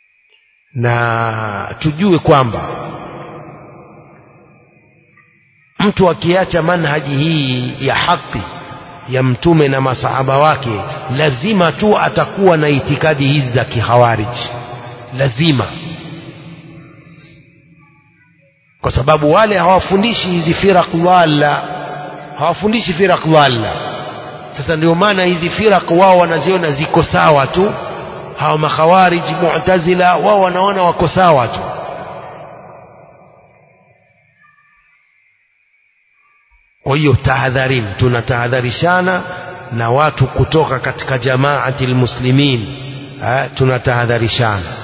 na tujue kwamba mtu akiacha manhaji hii ya haki ya mtume na masahaba wake lazima tu atakuwa na itikadi hizi za kihawariji lazima kwa sababu wale hawafundishi hizi firaq dhalla hawafundishi firaq dhalla sasa ndio maana hizi firaq wao wanaziona ziko sawa tu hawa makhawariji mu'tazila wao wanaona wako sawa tu kwa hiyo tahadharini tunatahadharishana na watu kutoka katika jamaati almuslimin tunatahadharishana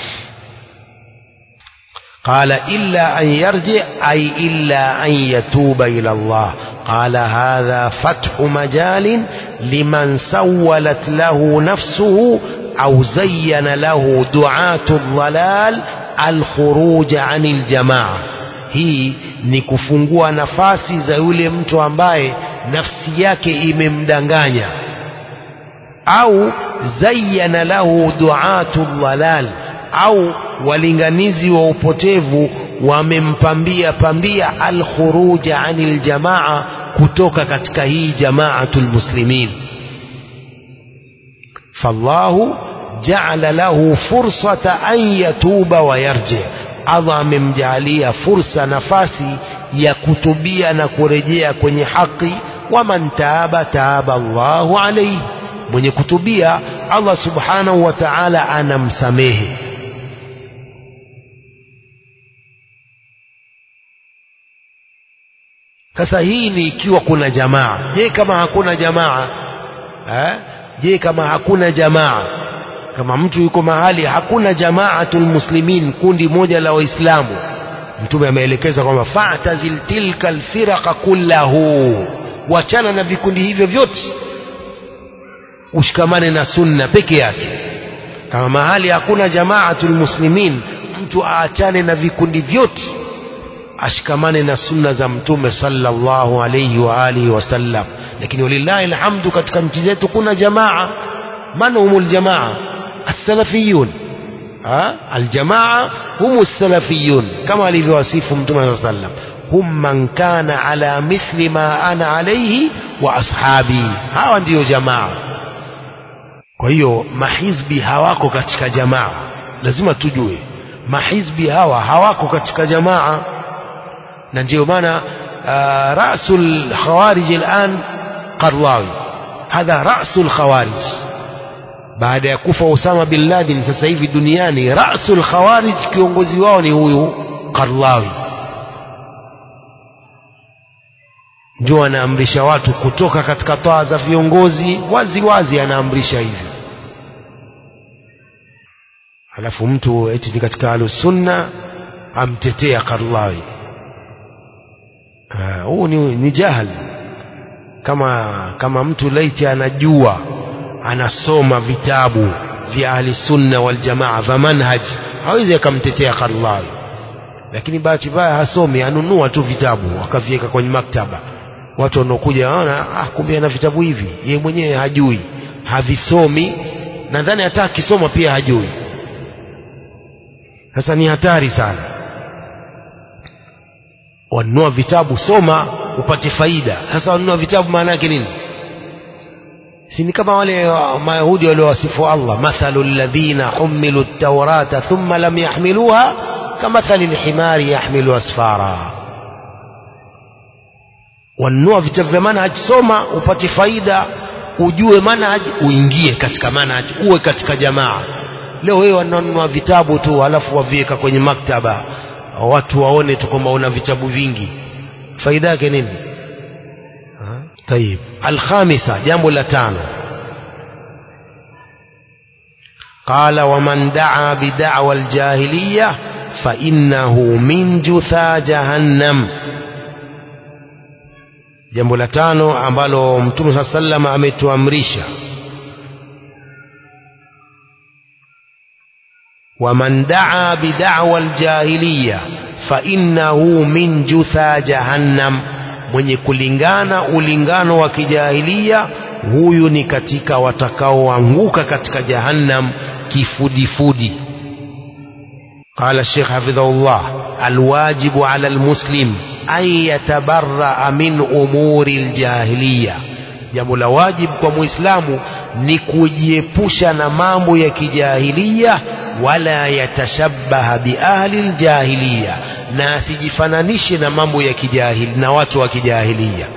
قال إلا أن يرجع أي إلا أن يتوب إلى الله قال هذا فتح مجال لمن سولت له نفسه أو زين له دعاة الضلال الخروج عن الجماعة hii ni kufungua nafasi za yule mtu ambaye nafsi yake imemdanganya au zayyana lahu duatu dhalal au walinganizi wa upotevu wamempambia pambia alkhuruja anil jamaa kutoka katika hii jamaatul muslimin fallahu jaala lahu fursata an yatuba wa yarji Allah amemjaalia fursa nafasi ya kutubia na kurejea kwenye haki waman taaba taaba Allahu alayhi mwenye kutubia Allah subhanahu wa ta'ala anamsamehe sasa hii ni ikiwa kuna jamaa je kama hakuna jamaa eh? je kama hakuna jamaa kama mtu yuko mahali hakuna jamaatul muslimin kundi moja la waislamu mtume ameelekeza kwamba fa'tazil tilka alfiraqa kullahu wachana na vikundi hivyo vyote ushikamane na sunna peke yake kama mahali hakuna jamaatul muslimin mtu aachane na vikundi vyote ashikamane na sunna za mtume sallallahu alayhi wa alihi wasallam lakini walillahi alhamdu katika nchi zetu kuna jamaa man humul jamaa السلفيون ها الجماعة هم السلفيون كما لفواسيف متى صلى الله عليه وسلم هم من كان على مثل ما أنا عليه وأصحابي hawa ndio jamaa kwa hiyo mahizbi hawako katika jamaa lazima tujue mahizbi hawa hawako katika jamaa na ndio maana rasul khawarij al'an qarlawi hadha rasul khawarij baada ya kufa Osama bin Laden sasa hivi duniani rasul khawarij kiongozi wao ni huyu Qarlawi ndio anaamrisha watu kutoka katika toa za viongozi wazi wazi anaamrisha hivyo alafu mtu eti ni katika alusunna amtetea Qarlawi huu ni, ni jahal kama kama mtu laiti anajua anasoma vitabu vya ahli sunna wal jamaa vya manhaj hawezi akamtetea Qarlawi lakini bahati mbaya hasomi anunua tu vitabu akaviweka kwenye maktaba watu wanaokuja waona ah kumbe ana vitabu hivi yeye mwenyewe hajui havisomi nadhani hata akisoma pia hajui sasa ni hatari sana wanunua vitabu soma upate faida sasa wanunua vitabu maana yake nini si ni kama wale mayahudi waliowasifu Allah mathalu alladhina humilu at-taurata thumma lam yahmiluha kamathali al-himari yahmilu asfara wanunua vitabu vya manhaj soma upate faida ujue manhaj uingie katika manhaj uwe katika jamaa leo wewe wanunua vitabu tu alafu waviweka kwenye maktaba watu waone tu kwamba una vitabu vingi faida yake nini طيب الخامسة جنب لتانو قال ومن دعا بدعوى الجاهلية فإنه من جثى جهنم jambo la tano ambalo mtume saa sallam ametuamrisha waman daa bidawa ljahiliya fainnahu min jutha jahannam mwenye kulingana ulingano wa kijahilia huyu ni katika watakaoanguka katika jahannam kifudifudi قال الشيخ حفظه الله الواجب على المسلم an yatabarraa min umuri ljahiliya jambo la wajibu kwa muislamu ni kujiepusha na mambo ya kijahiliya wala yatashabbaha biahli ljahiliya na asijifananishe na mambo ya kijahili na watu wa kijahiliya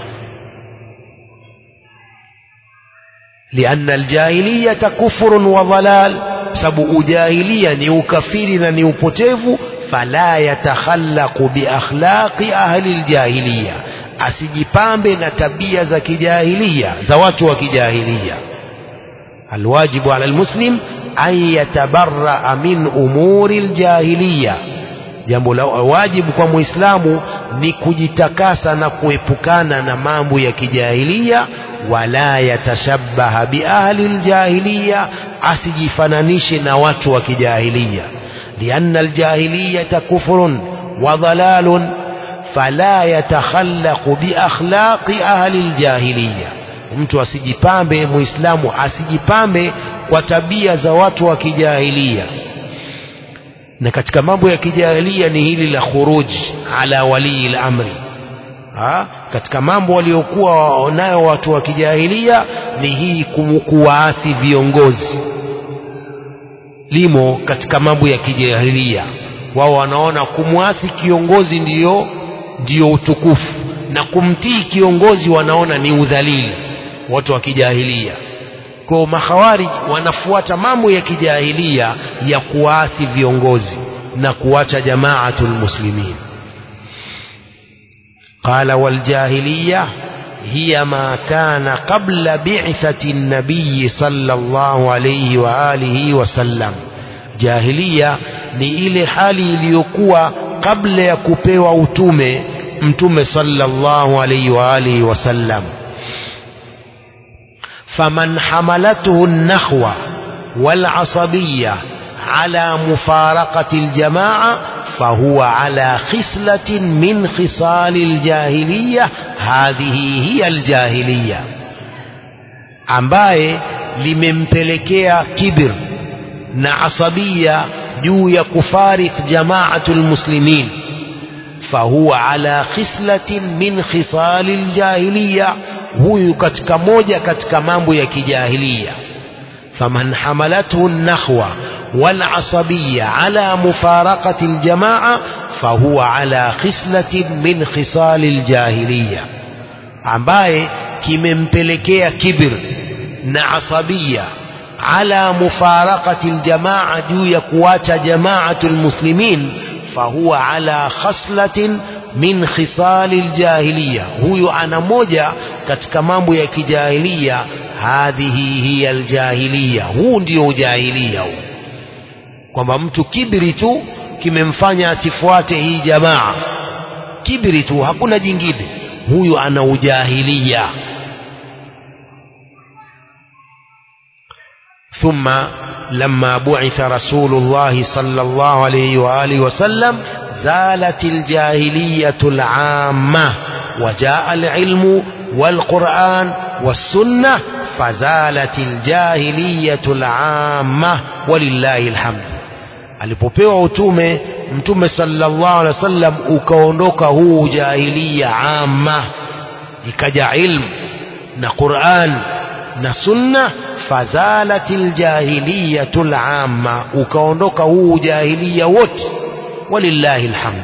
lianna aljahiliyata kufrun wa dhalal sababu ujahilia ni ukafiri na ni upotevu fala yatakhallaqu biakhlaqi ahli ljahiliya asijipambe na tabia za kijahilia za watu wa kijahilia alwajibu ala almuslim an yatabarraa min umuri ljahiliya jambo la wajibu kwa muislamu ni kujitakasa na kuepukana na mambo ya kijahilia wala yatashabbaha biahli ljahiliya asijifananishe na watu wa kijahilia lianna aljahiliyata kufrun wa dhalalun fala yatakhallaqu biakhlaqi ahli ljahiliya mtu asijipambe muislamu asijipambe kwa tabia za watu wa kijahilia na katika mambo ya kijahilia ni hili la khuruj ala walii lamri ha? katika mambo waliokuwa nayo watu wa kijahilia ni hii kuwaasi viongozi limo katika mambo ya kijahilia wao wanaona kumwasi kiongozi ndiyo ndiyo utukufu na kumtii kiongozi wanaona ni udhalili watu wa kijahilia kwa makhawarij wanafuata mambo ya kijahilia ya kuasi viongozi na kuacha jamaatul muslimin قال والجاهلية هي ما كان قبل بعثة النبي صلى الله عليه وآله وسلم جاهلية ni ile hali iliyokuwa kabla ya kupewa utume mtume sallallahu alaihi wa alihi wasallam faman hamalathu an-nakhwa wal asabiyya ala mufaraqati al-jamaa فهو على خصلة من خصال الجاهلية هذه هي الجاهلية ambaye limempelekea kibir na asabia juu ya kufarik jamaatu lmuslimin fahuwa ala khislatin min khisali ljahiliya huyu katika moja katika mambo ya kijahiliya faman hamalathu nakhwa والعصبية على مفارقة الجماعة فهو على خصلة من خصال الجاهلية ambaye kimempelekea kibir na asabia ala mufarakati ljamaa juu ya kuacha jamaatu lmuslimin fahuwa ala khaslatin min khisali ljahiliya huyu ana moja katika mambo ya kijahiliya hadhihi hiya ljahiliya huu ndio ujahilia huu kwamba mtu kibri tu kimemfanya asifuate hii jamaa kibri tu hakuna jingine huyu ana ujahilia ثم لما بعث رسول الله صلى الله عليه وآله وسلم زالت الجاهلية العامة وجاء العلم والقرآن والسنة فزالت الجاهلية العامة ولله الحمد alipopewa utume mtume sallallahu alaihi wasallam ukaondoka huu jahiliya amma ikaja ilmu na Qur'an na sunna fazalatil jahiliyatul amma ukaondoka huu jahiliya wote walillahi alhamd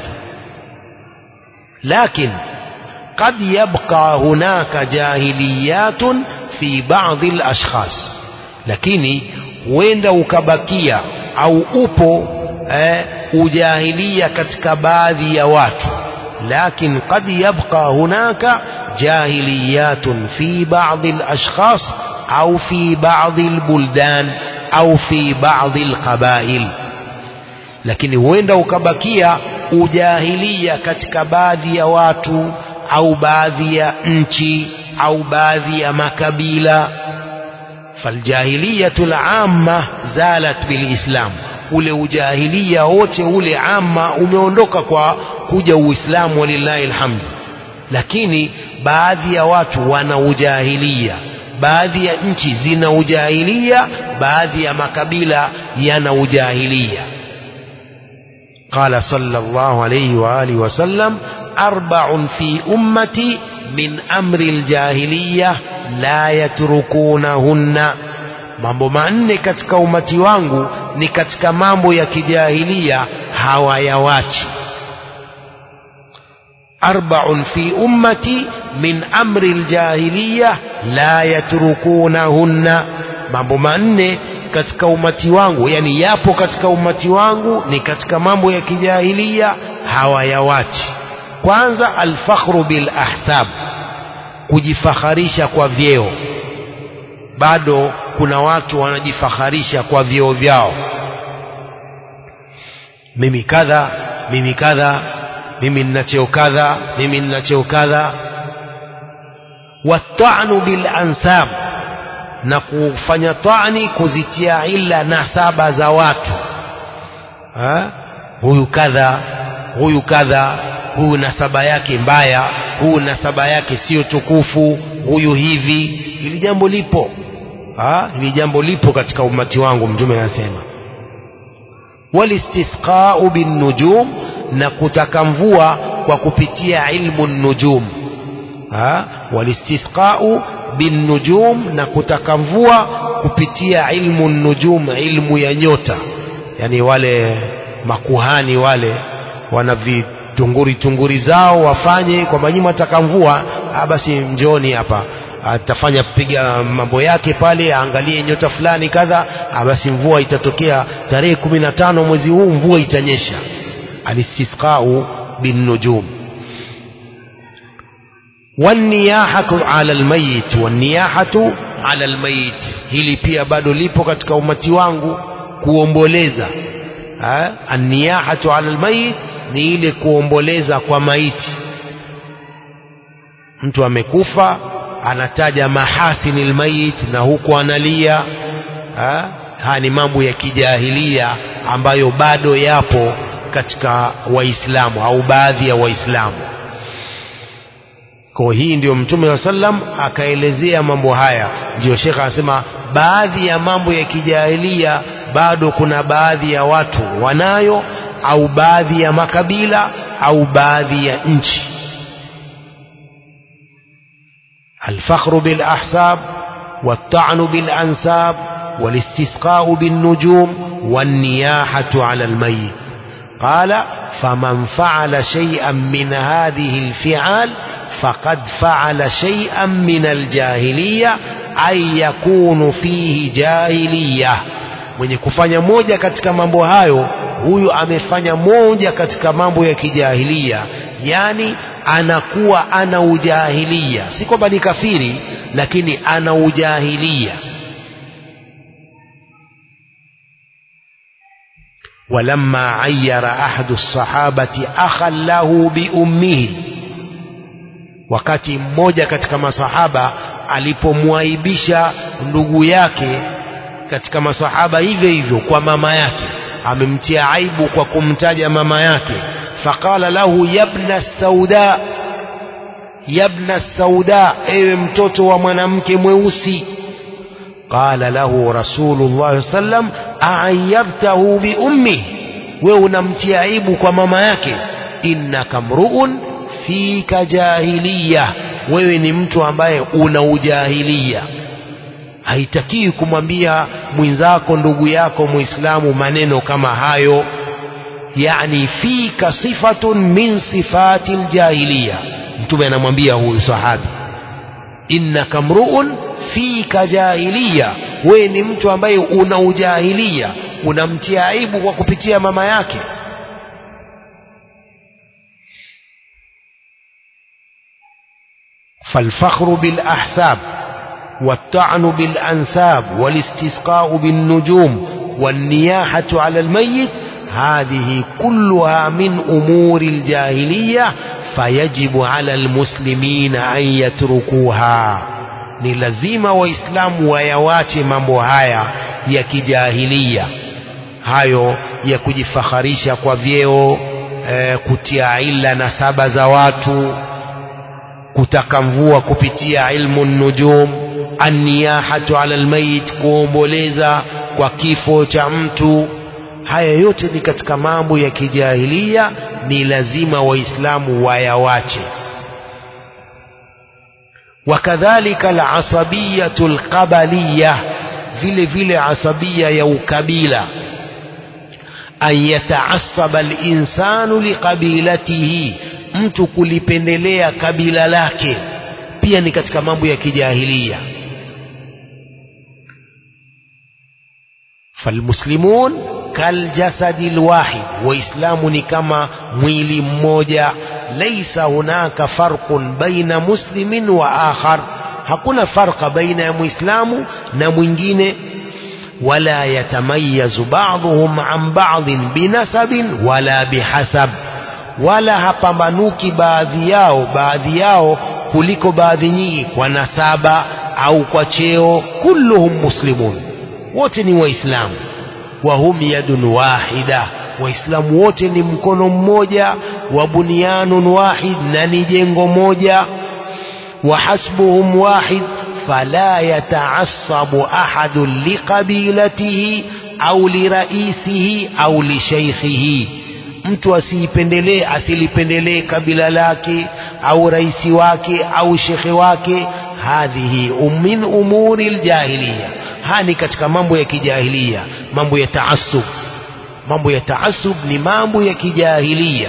lakin قد يبقى هناك جاهليات في بعض الأشخاص lakini huenda ukabakia au upo eh, ujahilia katika baadhi ya watu lakin qad yabqa hunaka jahiliyatun fi ba'd al-ashkhas au fi ba'd al-buldan au fi ba'd al-qabail lakini huenda ukabakia ujahilia katika baadhi ya watu au baadhi ya nchi au baadhi ya makabila faljahiliyatu lamma zalat bilislam ule ujahilia wote ule amma umeondoka kwa kuja uislamu walillahi alhamdu lakini baadhi ya watu wana ujahilia baadhi ya nchi zina ujahilia baadhi ya makabila yana ujahilia قال صلى الله عليه وآله وسلم arba'un fi ummati min amri aljahiliya la yatrukunahunna mambo manne katika umati wangu ni katika mambo ya kijahilia hawayawachi arba'un fi ummati min amri aljahiliya la yatrukunahunna mambo manne katika umati wangu yani yapo katika umati wangu ni katika mambo ya kijahilia hawayawachi kwanza alfakhru bil ahsab kujifakharisha kwa vyeo bado kuna watu wanajifakharisha kwa vyeo vyao mimi kadha mimi kadha mimi nina cheo kadha mimi nina cheo kadha watanu bil ansab na kufanya tani kuzitia ila nasaba za watu ha? huyu kadha huyu kadha huyu nasaba yake mbaya huyu nasaba yake sio tukufu huyu hivi hili jambo lipo ha? hili jambo lipo katika umati wangu mtume anasema walistisqau binnujum na kutaka mvua kwa kupitia ilmu nujum ha? walistisqau binnujum na kutaka mvua kupitia ilmu nujum ilmu ya nyota yani wale makuhani wale wana vitunguri tunguri zao wafanye kwamba nyinyi mtaka mvua basi njoni hapa atafanya piga mambo yake pale aangalie nyota fulani kadha basi mvua itatokea tarehe kumi na tano mwezi huu mvua itanyesha alistisqau binnujum والنياحة على الميت والنياحة على الميت hili pia bado lipo katika umati wangu kuomboleza anniyahatu ala almayit ni ile kuomboleza kwa maiti mtu amekufa anataja mahasini almayit na huku analia haya ni mambo ya kijahilia ambayo bado yapo katika waislamu au baadhi ya waislamu kwa hii ndio mtume wa sallam akaelezea mambo haya ndio shekha anasema baadhi ya mambo ya kijahilia bado kuna baadhi ya watu wanayo au baadhi ya makabila au baadhi ya nchi الفخر بالأحساب والطعن بالأنساب والاستسقاء بالنجوم والنياحة على الميت قال فمن فعل شيئا من هذه الفعال فقد فعل شيئا من الجاهلية أي يكون فيه جاهلية mwenye kufanya moja katika mambo hayo huyu amefanya moja katika mambo ya kijahilia yani anakuwa ana ujahilia si kwamba ni kafiri lakini ana ujahilia ولما عير أحد الصحابة أخا له بأمه wakati mmoja katika masahaba alipomwaibisha ndugu yake katika masahaba hivyo hivyo kwa mama yake amemtia aibu kwa kumtaja mama yake faqala lahu yabna sauda yabna sauda ewe mtoto wa mwanamke mweusi qala lahu rasulullah sallam aayabtahu bi ummi wewe unamtia aibu kwa mama yake innaka mruun fika jahiliya wewe ni mtu ambaye una ujahilia haitakiwi kumwambia mwenzako ndugu yako muislamu maneno kama hayo yani fika sifatun min sifati ljahiliya mtume anamwambia huyu sahabi innaka mruun fika jahiliya wewe ni mtu ambaye una ujahilia unamtia aibu kwa kupitia mama yake فالفخر بالأحساب والطعن بالأنساب والاستسقاء بالنجوم والنياحة على الميت هذه كلها من أمور الجاهلية فيجب على المسلمين أن يتركوها ni lazima waislamu wayawache mambo haya ya kijahilia hayo ya kujifakharisha kwa vyeo e, kutia ila na saba za watu kutaka mvua kupitia ilmu nujum anniyahatu ala almayit kuomboleza kwa kifo cha mtu haya yote ni katika mambo ya kijahilia ni lazima waislamu wayawache wakadhalika alasabiyatu alqabaliya vile vile asabia ya ukabila an yataasaba linsanu liqabilatihi mtu kulipendelea kabila lake pia ni katika mambo ya kijahilia falmuslimun kaljasadi lwahid waislamu ni kama mwili mmoja laisa hunaka farqun baina muslimin wa akhar hakuna farqa baina ya muislamu na mwingine wala yatamayazu ba'dhum an ba'dhin binasabin wala bihasab wala hapambanuki baadhi yao baadhi yao kuliko baadhi nyingi kwa nasaba au kwa cheo kulluhum muslimun wote ni waislamu wa hum yadun wahida waislamu wote ni mkono mmoja wa bunyanun wahid na ni jengo moja wa hasbuhum wahid fala yataassabu ahadun liqabilatihi au liraisihi au lishaykhihi mtu asiipendelee asilipendelee kabila lake au raisi wake au shekhe wake hadhihi min umuri ljahiliya haya ni katika mambo ya kijahilia mambo ya taasub mambo ya taasub ni mambo ya kijahilia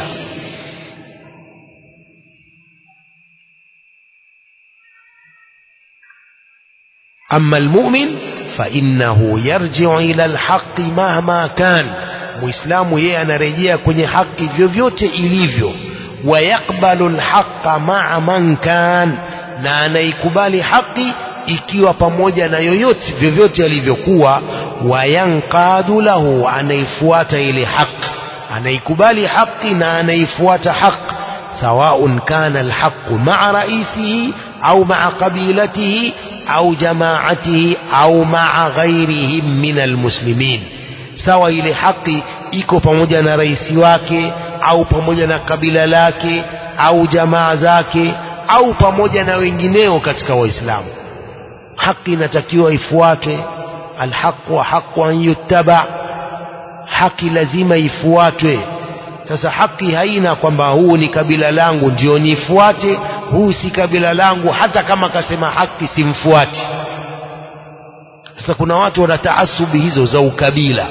أما المؤمن فإنه يرجع إلى الحق مهما كان muislamu yeye anarejea kwenye haki vyovyote ilivyo wayaqbalu lhaqa maa man kan na anaikubali haki ikiwa pamoja na yoyote vyovyote alivyokuwa wayanqadu lahu anaifuata ile haki anaikubali haki na anaifuata haki sawaun kana alhaqu maa raisihi au maa qabilatihi au jamaatihi au maa ghairihim min almuslimin sawa ile haki iko pamoja na rais wake au pamoja na kabila lake au jamaa zake au pamoja na wengineo katika waislamu haki inatakiwa ifuatwe alhaqu haqu an yuttaba haki lazima ifuatwe sasa haki haina kwamba huu ni kabila langu ndio nifuate huu si kabila langu hata kama kasema haki simfuati sasa kuna watu wana taasubi hizo za ukabila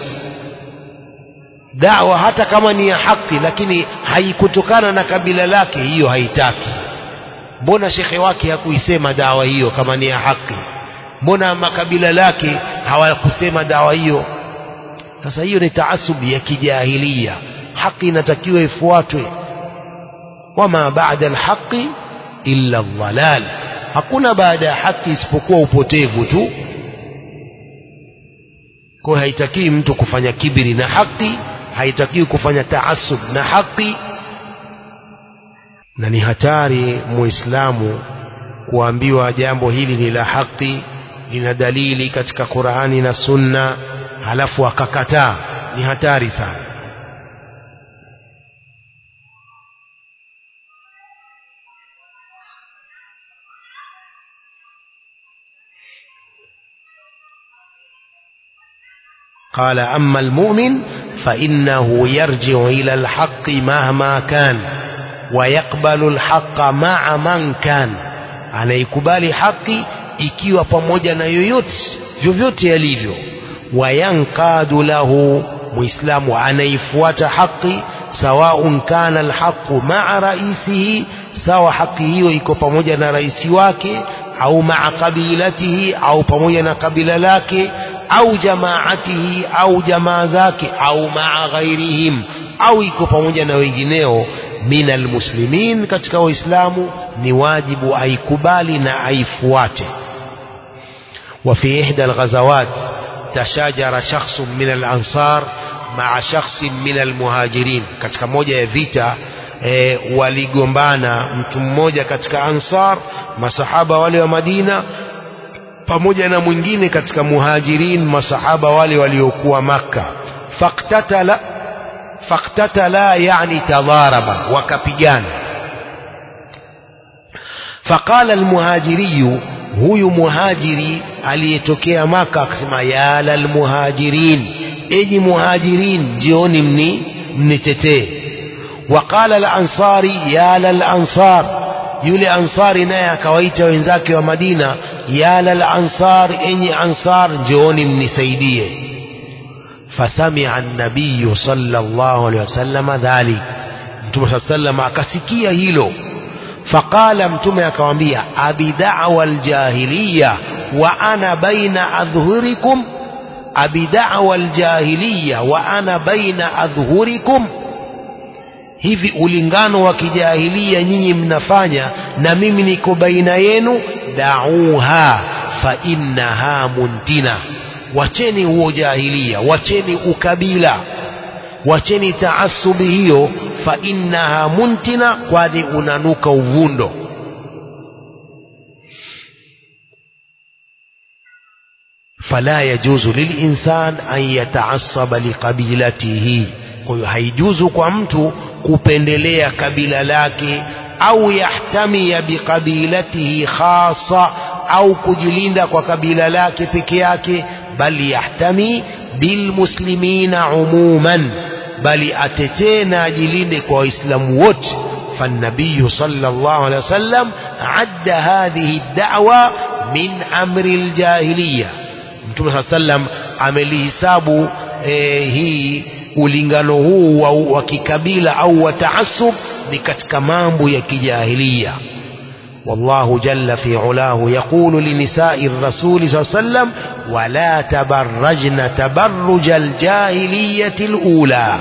dawa hata kama ni ya haki lakini haikutokana na kabila lake hiyo haitaki mbona shekhe wake hakuisema dawa hiyo kama ni ya haki mbona makabila lake hawakusema dawa hiyo sasa hiyo ni taasubi ya kijahilia haki inatakiwa ifuatwe wama baada alhaqi illa dhalal hakuna baada ya haki isipokuwa upotevu tu kwa haitakiwi mtu kufanya kibiri na haki haitakiwi kufanya taasub na haki na ni hatari muislamu kuambiwa jambo hili ni la haki lina dalili katika Qur'ani na Sunna halafu akakataa ni hatari sana قال أما المؤمن فإنه يرجع إلى الحق مهما كان ويقبل الحق مع من كان anaikubali haki ikiwa pamoja na yoyote vyovyote yalivyo wayankadu lahu muislamu anaifuata haki sawaun kana alhaqu maa raisihi sawa haki hiyo iko pamoja na raisi wake au maa qabilatihi au pamoja na kabila lake au jamaatihi au jamaa zake au maa ghairihim au iko pamoja na wengineo min almuslimin katika waislamu ni wajibu aikubali na aifuate وفي إحدى الغزوات تشاجر شخص من الأنصار مع شخص من المهاجرين katika moja ya vita e, waligombana mtu mmoja katika ansar masahaba wale wa Madina pamoja na mwingine katika muhajirin masahaba wale waliokuwa maka faktatala faktatala yani tadharaba wakapigana faqala almuhajiriyu huyu muhajiri aliyetokea maka akasema ya lalmuhajirin enyi muhajirin njioni mni mnitetee waqala al-ansari ya lal-ansar yule ansari naye akawaita wenzake wa Madina ya lal-ansar enyi ansar njioni mnisaidie fasamia an-nabiy sallallahu alaihi wasallam dhalik mtume sallallahu alaihi wasallam akasikia hilo faqala mtume akamwambia abi da'wa al-jahiliya wa ana baina adhhurikum abi da'wa al-jahiliya wa ana baina adhhurikum hivi ulingano wa kijahilia nyinyi mnafanya na mimi niko baina yenu da'uha fa innaha muntina wacheni huo jahilia wacheni ukabila wacheni taasubi hiyo fa innaha muntina kwani unanuka uvundo fala yajuzu lilinsan an yataasaba liqabilatihi kwa hiyo haijuzu kwa mtu kupendelea kabila lake au yahtamia biqabilatihi khasa au kujilinda kwa kabila lake peke yake bali yahtami bilmuslimina umuman bali atetee na ajilinde kwa waislamu wote فالنبي صلى الله عليه وسلم عد هذه الدعوة من أمر الجاهلية mtume saa sallam amelihisabu eh, hii ulingano huu wa, wa kikabila au wa taasub ni katika mambo ya kijahilia والله جل في علاه يقول لنساء الرسول صلى الله عليه وسلم ولا تبرجن تبرج الجاهلية الأولى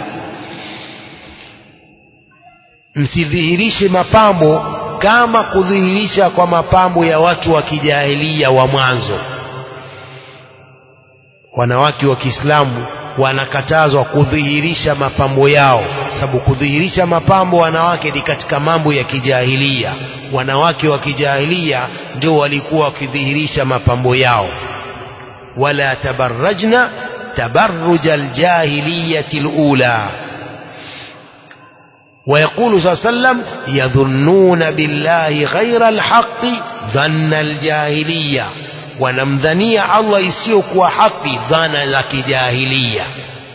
msidhihirishe mapambo kama kudhihirisha kwa mapambo ya watu wa kijahilia wa mwanzo wanawake wa Kiislamu wanakatazwa kudhihirisha mapambo yao sababu kudhihirisha mapambo wanawake ni katika mambo ya kijahilia wanawake wa kijahilia ndio walikuwa wakidhihirisha mapambo yao wala tabarrajna tabarruj aljahiliyati alula ويقول صلى الله عليه وسلم يظنون بالله غير الحق ظن الجاهليه wanamdhania Allah isiyokuwa haki dhana za kijahilia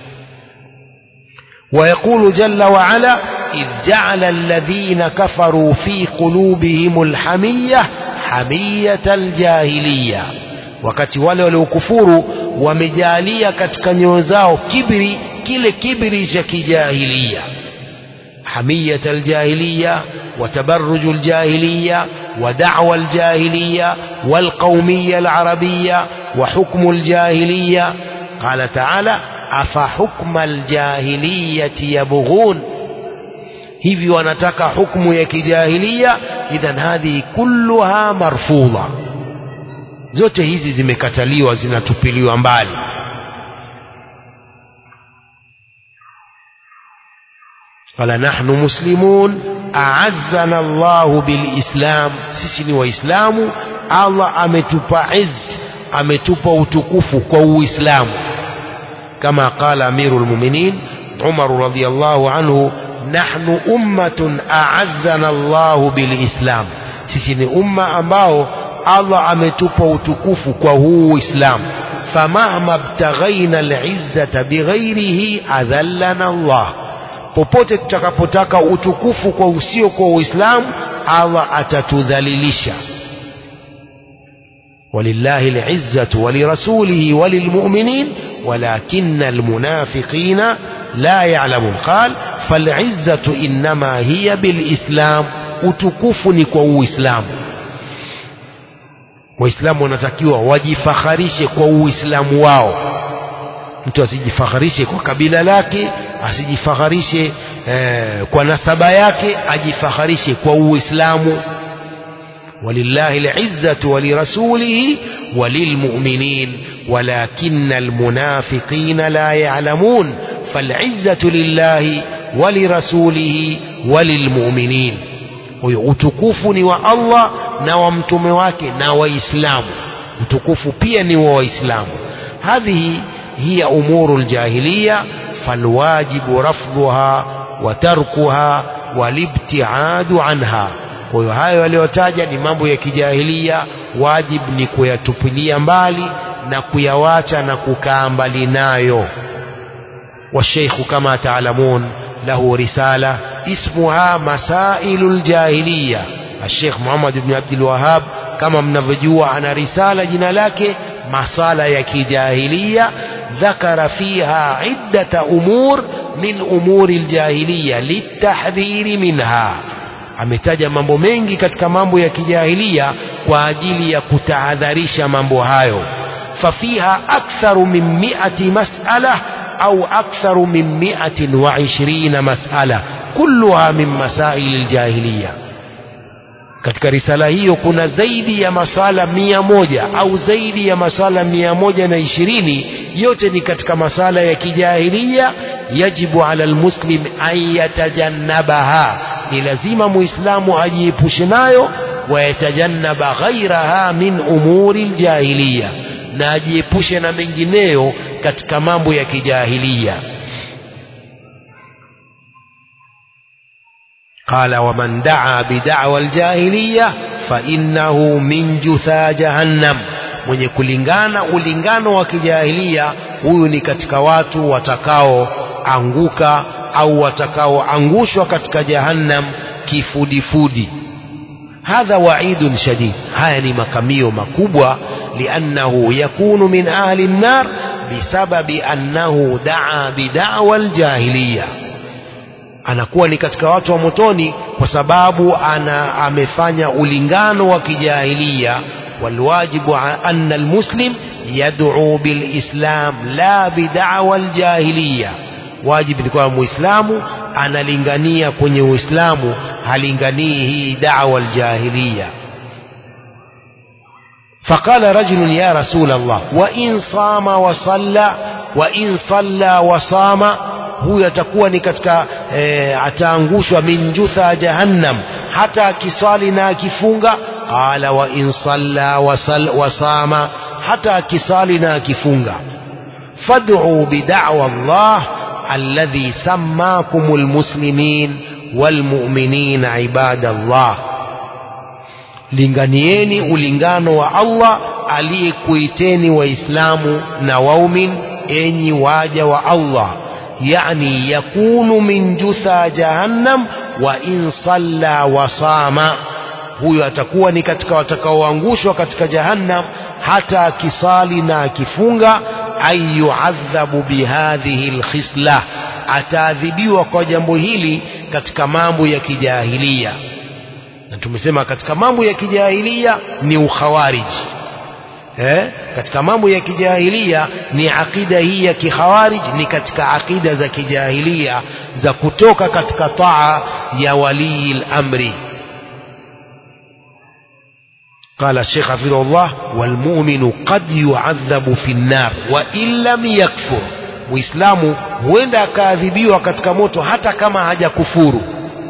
ويقول جل وعلا إذ جعل الذين كفروا في قلوبهم الحمية حمية الجاهلية wakati wale waliokufuru wamejalia katika nyoyo zao kibri kile kibri cha kijahilia حمية الجاهلية وتبرج الجاهلية ودعوى الجاهلية والقومية العربية وحكم الجاهلية قال تعالى أفحكم الجاهلية يبغون hivi wanataka hukmu ya kijahilia idhan hadhihi kulluha marfudha zote hizi zimekataliwa zinatupiliwa mbali قال نحن مسلمون أعزنا الله بالإسلام سيسي وإسلام الله أمتوبا عز أمتوبا وتكف كو إسلام كما قال أمير المؤمنين عمر رضي الله عنه نحن أمة أعزنا الله بالإسلام سيسي أمة أمباو الله أمتوبا وتكف كو إسلام فمهما ابتغينا العزة بغيره أذلنا الله popote tutakapotaka utukufu kwa usio kwa uislamu allah atatudhalilisha walillahi lizzatu walirasulihi walilmuminin ولكن المنافقين لا يعلمون قال فالعزة إنما هي بالإسلام utukufu kwa uislamu waislamu wanatakiwa wajifakharishe kwa uislamu wao mtu asijifakharishe kwa kabila lake asijifakharishe eh, kwa nasaba yake ajifakharishe kwa uislamu walillahi lizzatu walirasulihi walilmuminin ولكن المنافقين لا يعلمون فالعزة لله ولرسوله وللمؤمنين utukufu ni wa Allah na wa mtume wake na waislamu utukufu pia ni wa waislamu hadhihi هي أمور الجاهلية فالواجب رفضها وتركها والابتعاد عنها kwa hiyo hayo yaliyotaja ni mambo ya kijahilia wajib ni kuyatupilia mbali na kuyawacha na kukaa mbali nayo والشيخ كما تعلمون له رسالة اسمها مسائل الجاهلية الشيخ محمد بن عبد الوهاب كما mnavyojua ana risala jina lake masala ya kijahiliya ذكر فيها عدة أمور من أمور الجاهلية للتحذير منها ametaja mambo mengi katika mambo ya kijahilia kwa ajili ya kutahadharisha mambo hayo fafiha aktharu min miati masala au aktharu min miatin wa ishirina masala kulluha min masaili ljahiliya katika risala hiyo kuna zaidi ya masala mia moja au zaidi ya masala mia moja na ishirini yote ni katika masala ya kijahilia yajibu ala lmuslim an yatajannabaha ni lazima muislamu ajiepushe nayo wayatajannaba ghairaha min umuri ljahiliya na ajiepushe na mengineyo katika mambo ya kijahilia قال ومن دعا بدعوى الجاهلية فإنه من جثى جهنم mwenye kulingana ulingano wa kijahilia huyu ni katika watu watakaoanguka au watakaoangushwa katika jahannam kifudifudi hadha waidun shadid haya ni makamio makubwa liannahu yakunu min ahli nnar bisababi annahu daa bidawa aljahiliya anakuwa ni katika watu wa motoni kwa sababu ana amefanya ulingano wa kijahilia walwajibu anna almuslim yad'u bilislam la bid'awa aljahiliya wajibu ni kwamba muislamu analingania kwenye uislamu halinganii hii da'wa aljahiliya فقال رجل يا رسول الله وإن صام وصلى وإن صلى وصام huyu atakuwa ni katika e, ataangushwa min jutha jahannam hata akiswali na akifunga qala wa in salla wasama hata akisali na akifunga fad'u bid'wa Allah alladhi sammakum almuslimin walmu'minin ibadallah linganieni ulingano wa Allah aliyekuiteni waislamu na waumin enyi waja wa Allah يعني يكون من جثى جهنم وإن صلى وصام huyo atakuwa ni katika watakaoangushwa katika jahannam hata akisali na akifunga ay yuadhabu bihadhihi lkhisla ataadhibiwa kwa jambo hili katika mambo ya kijahilia na tumesema katika mambo ya kijahilia ni ukhawariji eh? katika mambo ya kijahilia ni akida hii ya kikhawarij ni katika akida za kijahilia za kutoka katika taa ya walii lamri قال الشيخ حفظه الله والمؤمن قد يعذب في النار وإن لم يكفر muislamu huenda akaadhibiwa katika moto hata kama hajakufuru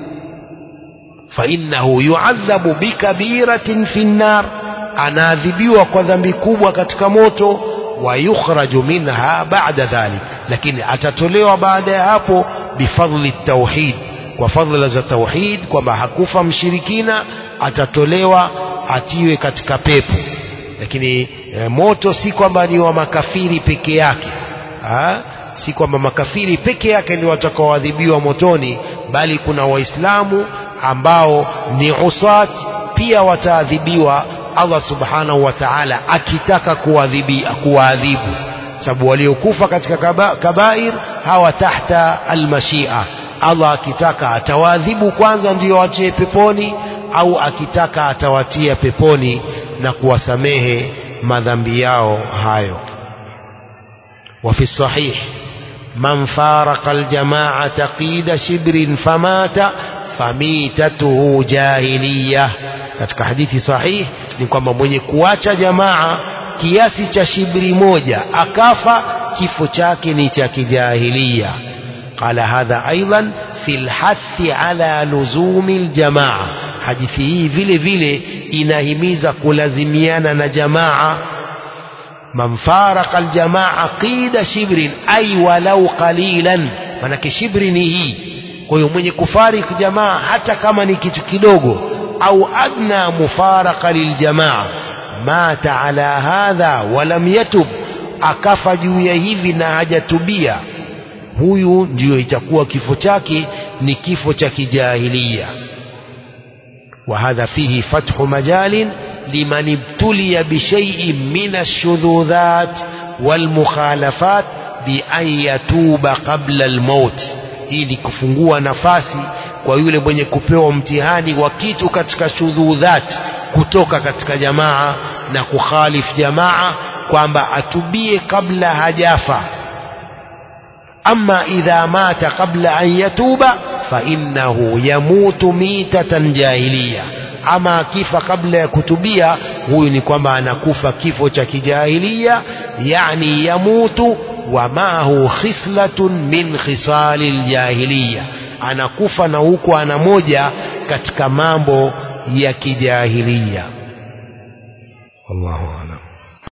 fainnahu yuadhabu bikabiratin fi nnar anaadhibiwa kwa dhambi kubwa katika moto wa yukhraju minha ba'da dhalik lakini atatolewa baada ya hapo bifadli tauhid kwa fadhila za tauhid kwamba hakufa mshirikina atatolewa atiwe katika pepo lakini e, moto si kwamba ni wa makafiri peke yake ha? si kwamba makafiri peke yake ndio watakaoadhibiwa motoni bali kuna waislamu ambao ni usat pia wataadhibiwa Allah subhanahu wa ta'ala akitaka kuwaadhibu sababu waliokufa katika kaba, kabair hawa tahta almashia Allah akitaka atawaadhibu kwanza ndio watie peponi au akitaka atawatia peponi na kuwasamehe madhambi yao hayo وفي الصحيح من فارق الجماعة قيد شبر فمات فميتته جاهلية katika hadithi sahih ni kwamba mwenye kuacha jamaa kiasi cha shibri moja akafa kifo chake ni cha kijahilia qala hadha aidan fi lhathi ala luzumi ljamaa hadithi hii vile vile inahimiza kulazimiana na jamaa man faraka aljamaa qida shibrin ay walau qalilan manake shibri ni hii kwa hiyo mwenye kufariki jamaa hata kama ni kitu kidogo au adna mufaraka liljamaa mata ala hadha walam yatub akafa juu ya hivi na hajatubia huyu ndiyo itakuwa kifo chake ni kifo cha kijahilia وهذا فيه فتح مجال لمن ابتلي بشيء من الشذوذات والمخالفات بأن يتوب قبل الموت hii ni kufungua nafasi kwa yule mwenye kupewa mtihani wa kitu katika shudhudhat kutoka katika jamaa na kukhalif jamaa kwamba atubie kabla hajafa ama idha mata qabla an yatuba fainnahu yamutu mitatan jahiliya ama akifa kabla ya kutubia huyu ni kwamba anakufa kifo cha kijahilia yani yamutu wa maahu khislatun min khisali ljahiliya anakufa na huku ana moja katika mambo ya kijahilia wallahu alam